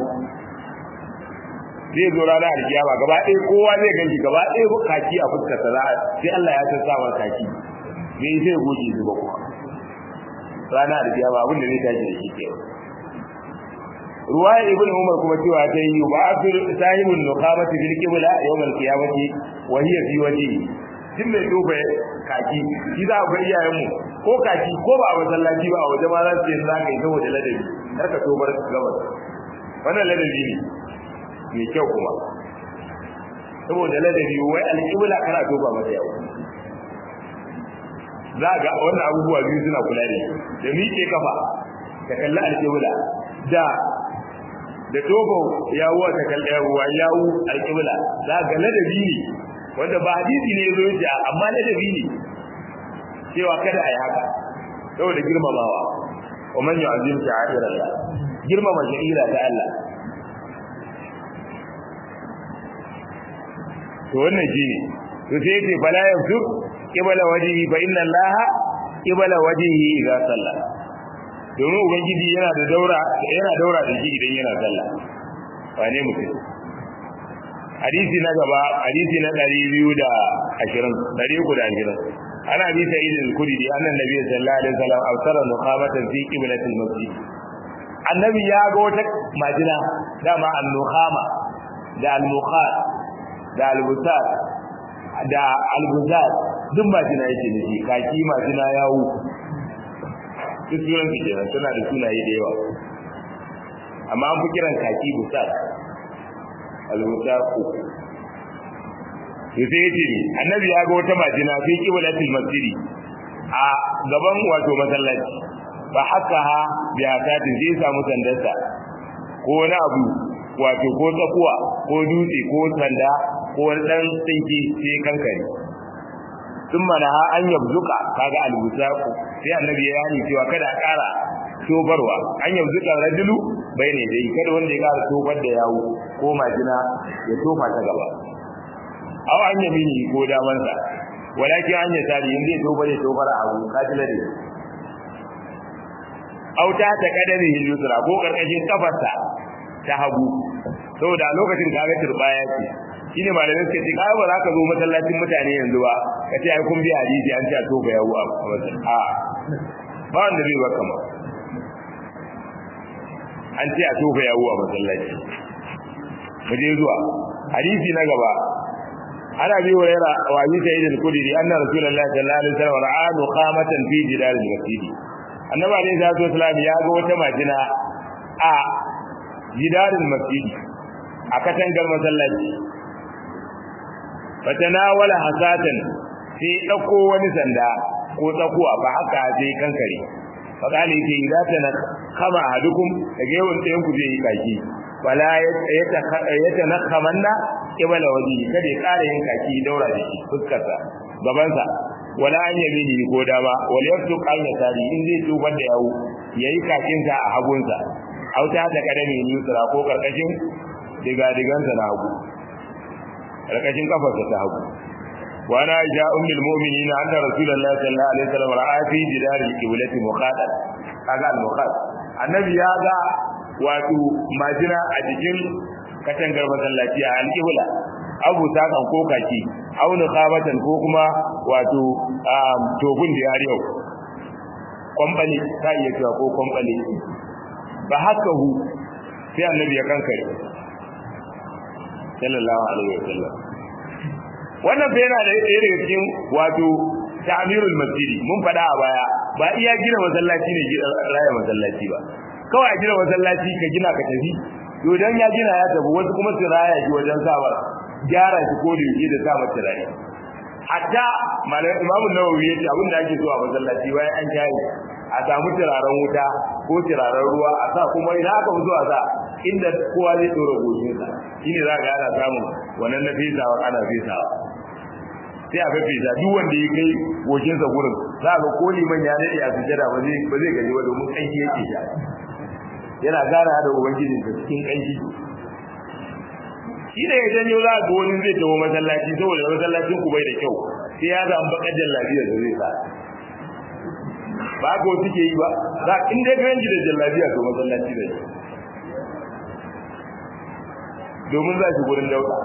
zai zo ranar alkiyama gaba ɗaya kowa zai ganki gaba ɗaya kaki a fuskar sa sai Allah ya tsasa wa kaki zai sai goje su ba kuma ranar alkiyama abin da zai tashi da shi ke ruwaya ibn umar kuma cewa ta yi ba afir sahibul nuqamati bil qibla yawm al qiyamati wa hiya fi wajhi din mai tofa kaki shi za ga iyayen mu ko kaki ko ba a masallaci ba a waje ma za su yi za ka yi saboda ladabi kar ka tobar gabas wannan ladabi ne mai kyau kuma saboda ladabi wai alƙibla kana toba mata yawo za ga wannan abubuwa biyu suna kula da da miƙe kafa ka kalli alƙibla da da tobo yawo ta kalli yawo yawo alƙibla za ga ladabi ne wanda ba hadisi ne zo yace amma ladabi ne cewa kada a yi haka saboda girmamawa wa man yu'azzim sha'air Allah girmama sha'ira ta Allah to wannan shine to sai yace fala yafsu qibla wajhi fa inna allaha qibla wajhi idza salla domin ubangiji yana da daura yana daura da shi idan yana sallah wane mutum hadisi na gaba hadisi na 220 320 ana bi sa'id al-khudri annan nabi sallallahu alaihi wasallam awsara nuqamatan fi qiblati al-masjid annabi ya ga wata majina dama an-nuqama da al-muqat da albusar da albuzar duk majina yake da shi kaki majina yawo duk sunan su kenan suna da sunaye da yawa amma an fi kiran kaki busar albusar ko sai sai yace annabi ya ga wata majina fi qiblatil masjidi a gaban wato masallaci ba haka ha bi akatin sai samu sandarsa ko wani abu wato ko tsakuwa ko dutse ko sanda ko wani dan tsinki sai kankare sun mana ha an yabzuka kaga albusaku sai annabi ya yi cewa kada a ƙara tobarwa an yabzuka rajulu bai ne dai kada wanda ya ƙara tobar da yawo ko majina ya tofa ta gaba aw an yamini ko damansa walakin an yasari in zai tobar ya tobar a abu kajila da aw ta ta kadari yusra ko karkashin kafarsa ta hagu saboda a lokacin kaga turbaya ce shine malamin suka ce kai ba za ka zo masallacin mutane yanzu ba ka ce ai kun bi hadisi an ce a tofa yawo a masallacin a ba wanda zai baka ma an ce a tofa yawo a masallaci mu je zuwa hadisi na gaba ana bi wa yara wa bi sayyid al-qudri anna rasulullahi sallallahu alaihi wasallam ra'a nuqamatan fi jidar al-masjid annabi alaihi salatu wasallam ya ga wata majina a jidar al-masjid a katangar masallaci fatanawala hasatan sai dauko wani sanda ko tsakuwa ba haka sai kankare fakali yake idan ta kama hadukum daga yawan tsayin ku zai yi kaki wala yata nakhamanna kibala waji kada ya kara yin kaki daura da shi fuskarsa gabansa wala an yabi ni ko dama wala yaftu kan ya tari in zai tubar da yawo yayi kakin sa a hagunsa auta da kadami ni yusra ko karkashin diga digansa na hagu karkashin kafarsa ta hagu wa ana ja ummul mu'minin anna rasulullahi sallallahu alaihi wasallam ra'a fi jidar al-qiblati muqaddad kaga al-muqaddad annabi ya ga wato majina a jikin katangar masallaci a alƙibla abu sakan ko kaki auna khabatan ko kuma wato tofin da yari yau kwambali ta iya cewa ko kwambali ba haka hu sai annabi ya kankare sallallahu alaihi wasallam wannan fa yana da ɗaya daga cikin wato ta'mirul masjidi mun faɗa a baya ba iya gina masallaci ne raya masallaci ba kawai a gina masallaci ka gina ka tafi to dan ya gina ya tafi wasu kuma su raya shi wajen sawa gyara shi ko da yake da sa mata rai hatta malam imamu nawawi yace abin da ake so a masallaci bayan an kyaye a samu turaren wuta ko turaren ruwa a sa kuma ina aka fi zuwa sa inda kowa zai dora goshinsa shine za ga ana samun wannan na fesawa ana fesawa sai a fefesa duk wanda ya kai goshinsa gurin za ga ko liman ya dade a sujada ba zai ba zai gaji ba domin kanki yake sha yana gara da ubangiji da cikin kanki shi da ya janyo za ga wani zai tawo masallaci saboda masallacin ku bai da kyau sai ya ga bakar jallabiya da zai sa ba ko suke yi ba za in dai ga yanki da jallabiya to masallaci da shi domin za shi gurin dauka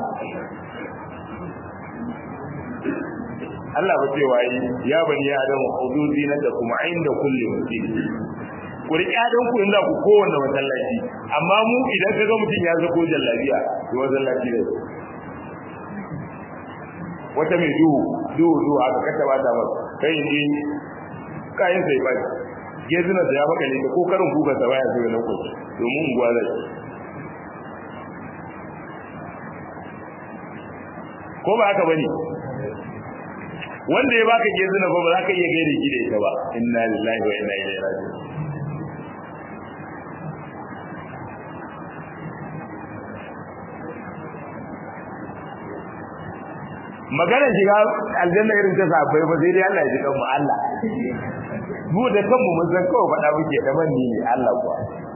Allah ba ce wayi ya bani adam hududi na da kuma inda kulli masjid ku riƙe adon ku inda ku kowanne masallaci amma mu idan kaga mutum ya zako jallabiya to masallaci ne wata mai duhu duhu duhu aka kata ba ta masa kai ne kayan sai ba gezina da ya baka ne ko karin kuka sa baya sai na koki domin unguwa zai ko ba haka bane wanda ya baka gezina ba ba za ka iya gaire shi da ita ba inna lillahi wa inna ilaihi raji'un maganar shiga aljanna irin ta safai ba sai dai Allah ya ji kanmu Allah mu da kanmu mun san kawai faɗa muke da manni ne Allah kuwa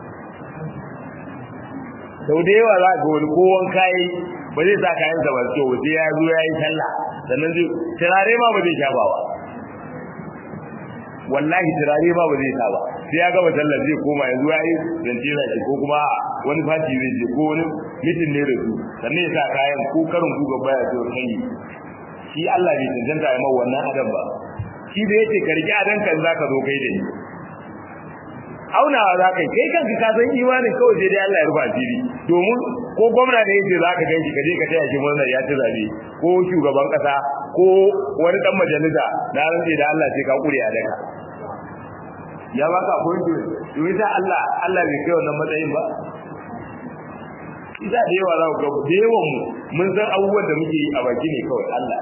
sau da yawa za ga wani kowan kayi ba zai sa kayan sa ba kyau sai ya zo ya yi sallah sannan zai turare ma ba zai sha ba wallahi turare ma ba zai sa ba sai ya gama sallah zai koma yanzu ya yi zance na shi ko kuma wani fati zai je ko wani mitin ne da su sannan ya sa kayan ko karin kuka baya so kai shi Allah bai cancanta ya mawa wannan adam ba shi da yake karki adan kan zaka zo kai da ni aunawa za ka kai kanka ka san imanin kawai sai dai Allah ya rufa asiri domin ko gwamna da yake za ka ganshi ka je ka taya shi murnar ya ci zabe ko shugaban kasa ko wani dan majalisa na rantsi da Allah sai ka kure a daka ya baka appointment to ita Allah Allah bai kai wannan matsayin ba ita da yawa za ku ga da yawan mu mun san abubuwan da muke yi a baki ne kawai Allah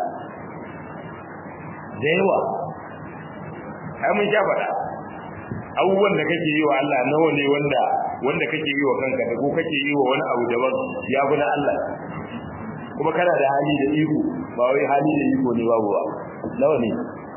da yawa ai mun sha faɗa abubuwan da kake yi wa Allah nawa ne wanda wanda kake yi wa kanka da ko kake yi wa wani abu daban ya bi na Allah kuma kana da hali da iko ba wai hali da iko ne babu ba nawa ne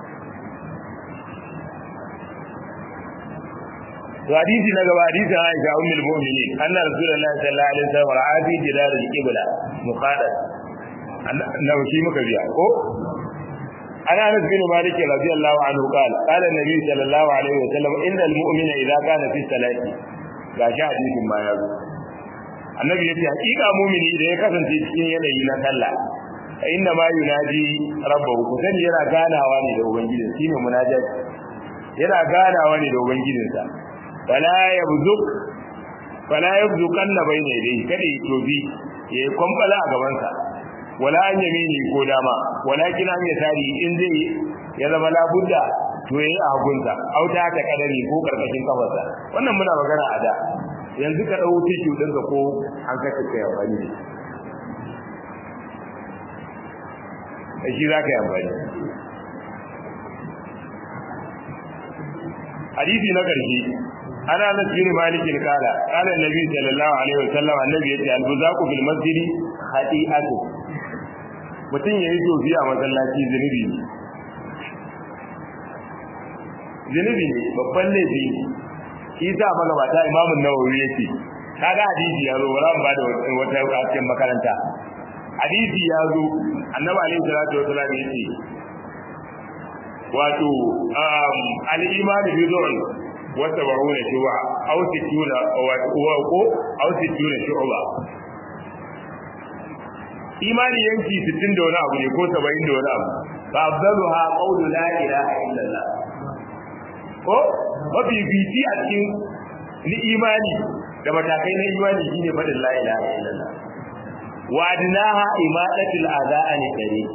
to hadisi na gaba hadisi Aisha ummul mu'minin anna rasulullahi sallallahu alaihi wasallam ra'a fi jidar al-qibla muqaddas annabi shi muka biya ko عن انس بن مالك رضي الله عنه قال قال النبي صلى الله عليه وسلم ان المؤمن اذا كان في الصلاه gashi hadisin ma yazo annabi yace hakika mu'mini idan ya kasance cikin yanayi na sallah inna ma yunadi rabbahu kusan yana ganawa ne da ubangiji shine munajat yana ganawa ne da ubangijinsa fala yabzuk fala yabzukanna bayna yadayhi kada ya tobi ya kwamfala a gabansa wala an yamini ko dama walakin an ya tari in zai ya zama labudda to yayi a hagunsa auta ta kadari ko karkashin kafarsa wannan muna magana a da yanzu ka dau tishu dinka ko an kace kai amfani da shi zaka yi amfani hadisi na karshe ana na bin malik kala kala annabi sallallahu alaihi wasallam annabi yace al-buzaqu bil masjidi khati'atu mutum ya yi tofi a masallaci zunubi ne zunubi ne babban laifi ne shi sa magabata imamun nawawi yake kaga hadisi ya zo wala ba da wata cikin makaranta hadisi ya zo annabi alaihi salatu wasallam yace wato al-iman bi dhu'l wa tabaruna shu'a aw sittuna wa ko aw sittuna shu'ba imani yanki 60 da wani abu ne ko 70 da wani abu fa afdaluha qawlu la ilaha illallah ko mafi biti a cikin ni imani da matakai na imani shine fadin la ilaha illallah wa adnaha imadatul adha an kare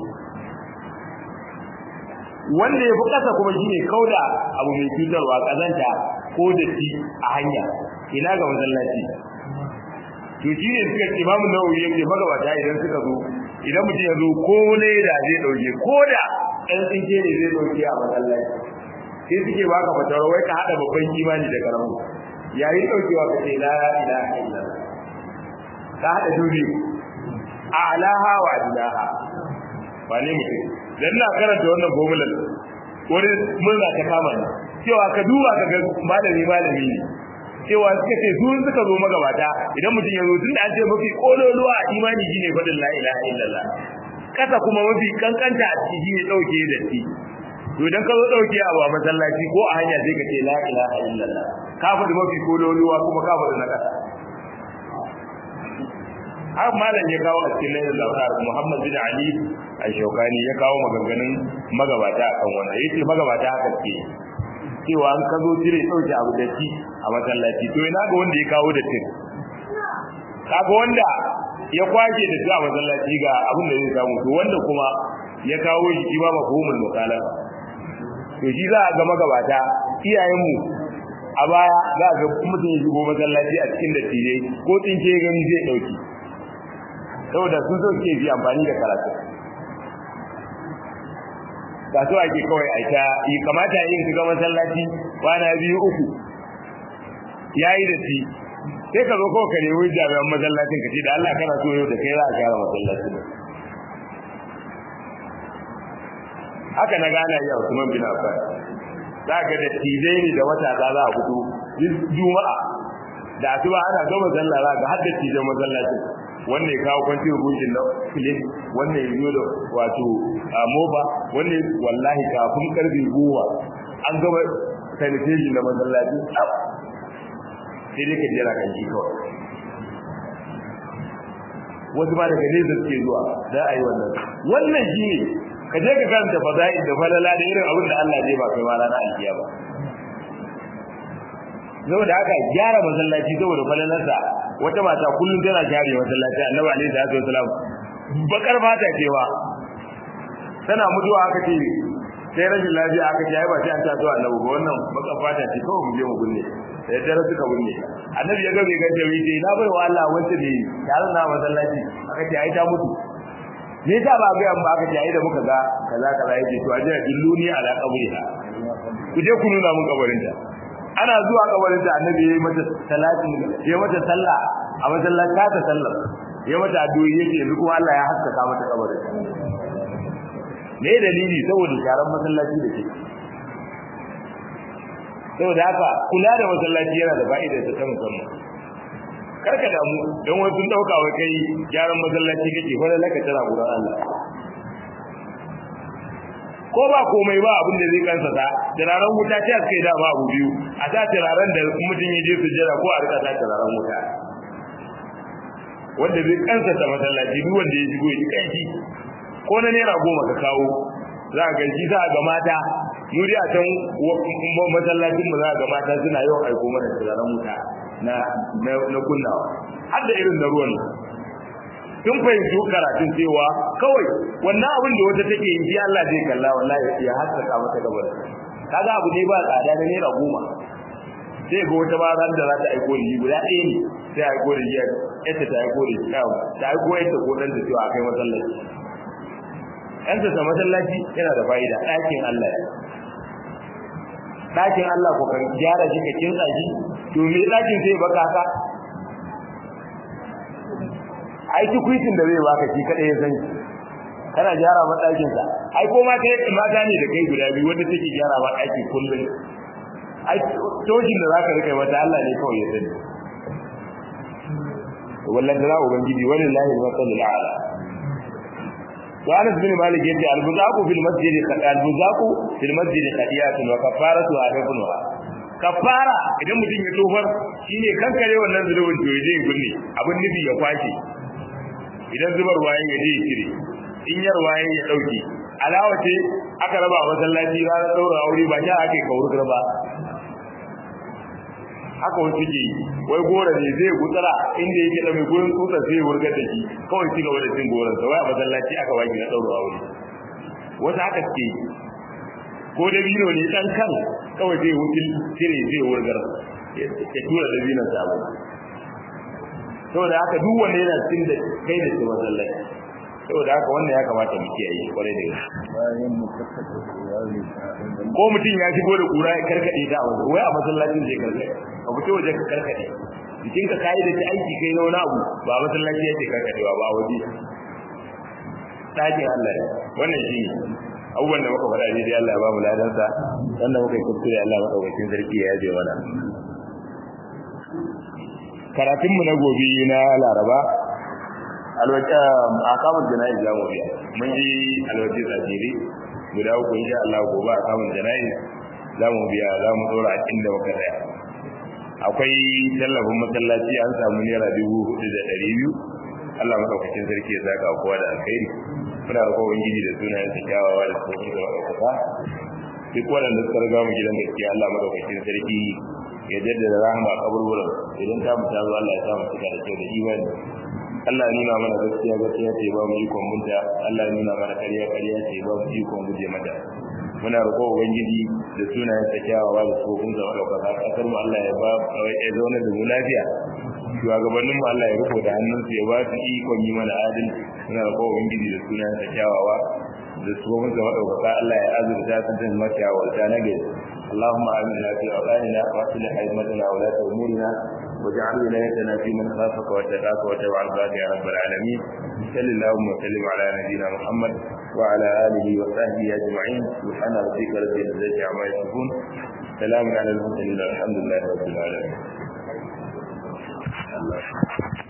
wanda ya fi kasa kuma shine kauda abu mai cutarwa kazanta ko datti a hanya ina ga masallaci to shi ne suka imamu nawawi yake magabata idan suka zo idan mutum ya zo ko ne da zai dauke ko da ɗan tsinke ne zai dauke a masallaci sai suke baka fatawar wai ka hada babban imani da karamu yayin daukewa ka ce la ilaha illallah ka hada dubi a'laha wa adlaha ba ne mutum dan na karanta wannan formular wani murna ta kama ni cewa ka duba ka ga malami malami ne cewa suka ce su suka zo magabata idan mutum ya zo tun da an ce mafi kololuwa imani shine fadin la ilaha illallah kasa kuma mafi kankanta a ciki ne dauke da shi to idan ka zo dauke abu a masallaci ko a hanya sai ka ce la ilaha illallah ka faɗi mafi kololuwa kuma ka faɗi na kasa har malam ya kawo a cikin layin lautar Muhammad bin Ali al-Shawkani ya kawo maganganun magabata akan wannan yace magabata haka ce cewa an ka zo cire dauke abu da shi a masallaci to ina ga wanda ya kawo da tin kaga wanda ya kwaje da shi a masallaci ga abin da zai samu to wanda kuma ya kawo shi ba mafhumul mukhalafa to shi za a ga magabata iyayenmu a baya za a ga mutum ya shigo masallaci a cikin dattijai ko tsinke gani zai dauki saboda sun so ke fi amfani da karatu ba so ake kawai a ta yi kamata yin shiga masallaci kwana biyu uku ya yi da shi sai ka zo kawai ka nemi jami'an masallacin ka ce da Allah kana so yau da kai za a gyara masallacin haka na gana yi a Usman bin Affan za ka da tizai ne da wata za a fito juma'a da asuba ana gama sallah za ka har da tijan masallacin wannan ya kawo kwanci rubutun na filin wannan ya zo da wato a moba wannan wallahi kafin karfe goma an gama sanitation da masallaci sai dai ka jira kan ji kawai wasu ma daga nesa suke zuwa za a yi wannan wannan shi ne ka je ka karanta fada'i da falala da irin abin da Allah zai ba kai ma ranar alkiya ba saboda haka gyara masallaci saboda falalarsa wata mata kullum tana share masallaci annabi alaihi salatu wasalam bakar fata cewa tana mutuwa aka ce sai rashin lafiya aka ce ai ba sai an taso annabi ba wannan bakar fata ce kawai mu je mu binne sai dare suka binne annabi ya ga bai ganta bai ce na bai wa Allah wanda ne yaron na masallaci aka ce ai ta mutu me yasa ba ga ba aka ce ai da muka ga kaza kaza yake to aje dilluni ala qabriha ku je ku nuna mun kabarinta ana zuwa kabarin da annabi yayi mata salati yayi mata sallah a masallaci ta sallar yayi mata addu'o'i yake yanzu kuma Allah ya haskaka mata kabarin me dalili saboda sharan masallaci da ke saboda haka kula da masallaci yana da fa'ida ta musamman karka damu dan wani sun dauka wai kai gyaran masallaci kake fa laka tana gurin Allah ko ba komai ba abin da zai kansa ta turaren wuta ta kai da ba abu biyu a ta turaren da mutum ya je sujjada ko a rika ta turaren wuta wanda zai kansa ta masallaci duk wanda ya shigo ya kanshi ko na naira goma ka kawo za a ganci za a ga mata mu dai a can masallacin mu za a ga mata suna yawan aiko mana turaren wuta na na kunnawa har da irin na ruwan tun fahimci karatun cewa kawai wannan abin da wata take yi Allah zai kalla wallahi ya haskaka mata gabar kaga abu ne ba tsada da naira goma sai ga wata ba ran da za ta aiko da guda ɗaya ne sai aiko da jiya ita ta aiko da jiya ta aiko ita ko dan da cewa akai masallaci yan ta masallaci yana da fa'ida ɗakin Allah ya ɗakin Allah ko kan gyara shi ka kinsa shi to me ɗakin sai baka haka ai tukuitin da zai baka shi kadai ya san kana gyara ma dakin sa ai ko ma kai mata ne da kai guda biyu wanda take gyara ma daki kullun ai tojin da zaka rika mata Allah ne kawai ya sani wallahi da ubangiji wallahi al-masalul a'la to Anas bin Malik yace al-buzaqu fil masjid al-buzaqu fil masjid qadiyatun wa kafaratu hadafunha kafara idan mutum ya tofar shine kankare wannan zulubin to yaje gunne abin nufi ya kwashe idan zubar waye ya je kire in yar waye ya dauke alawa ce aka raba masallaci ranar daura aure ba ta ake kauri ba haka wasu ke wai gora ne zai gutsara inda yake da mai gurin tsutsar sai wurgar da shi kawai ci gaba da cin goron sa wai a masallaci aka waki na daura aure wasu haka ke ko da bino ne dan kan kawai zai wutil cire zai wurgar ya tura da binan sa saboda haka duk wanda yana cikin da kai da shi masallaci saboda haka wannan ya kamata mu kiyaye kwarai da gaske ko mutum ya shigo da kura ya karkade ta a wai a masallacin zai karkade ka fito waje ka karkade jikin ka kai da aiki kai na wani abu ba masallaci yake karkadewa ba waje dakin Allah wannan shi abubuwan da muka faɗa ne dai Allah ya ba mu ladansa wanda muka yi kuskure Allah madaukakin sarki ya yaje mana karatunmu na gobe na laraba alwaja akamun jana'i za mu biya mun yi alwaji tsajiri guda uku insha Allah gobe akamun jana'i za mu biya za mu dora a inda muka tsaya akwai tallafin masallaci an samu naira dubu hudu da ɗari biyu Allah madaukakin sarki ya saka kowa da alkhairi muna da kowa gidi da sunayen sa kyawawa da sauki da wadata duk waɗanda suka riga mu gidan gaskiya Allah madaukakin sarki ya jaddada rahama a kaburburan idan ta mutu zo Allah ya sa mu cika da kyau da imani Allah ya nuna mana gaskiya gaskiya ce ba mu ikon bunta Allah ya nuna mana ƙarya ƙarya ce ba mu ikon guje mata muna roƙo ubangiji da sunayen sa kyawawa da tsofin da ɗaukaka ƙasar mu Allah ya ba ya zauna da mu lafiya shugabannin mu Allah ya rufo da hannunsu ya ba su ikon yi mana adalci muna roƙo ubangiji da sunayen sa kyawawa da tsofin da ɗaukaka Allah ya azurta su da makiyawarta na gari اللهم آمنا في أوطاننا وأصلح أئمتنا ولاة أمورنا واجعل ولايتنا في من خافك واتقاك واتبع رضاك يا رب العالمين صل اللهم وسلم على نبينا محمد وعلى آله وصحبه أجمعين سبحان ربك رب العزة عما يصفون سلام على المرسلين الحمد لله رب العالمين الله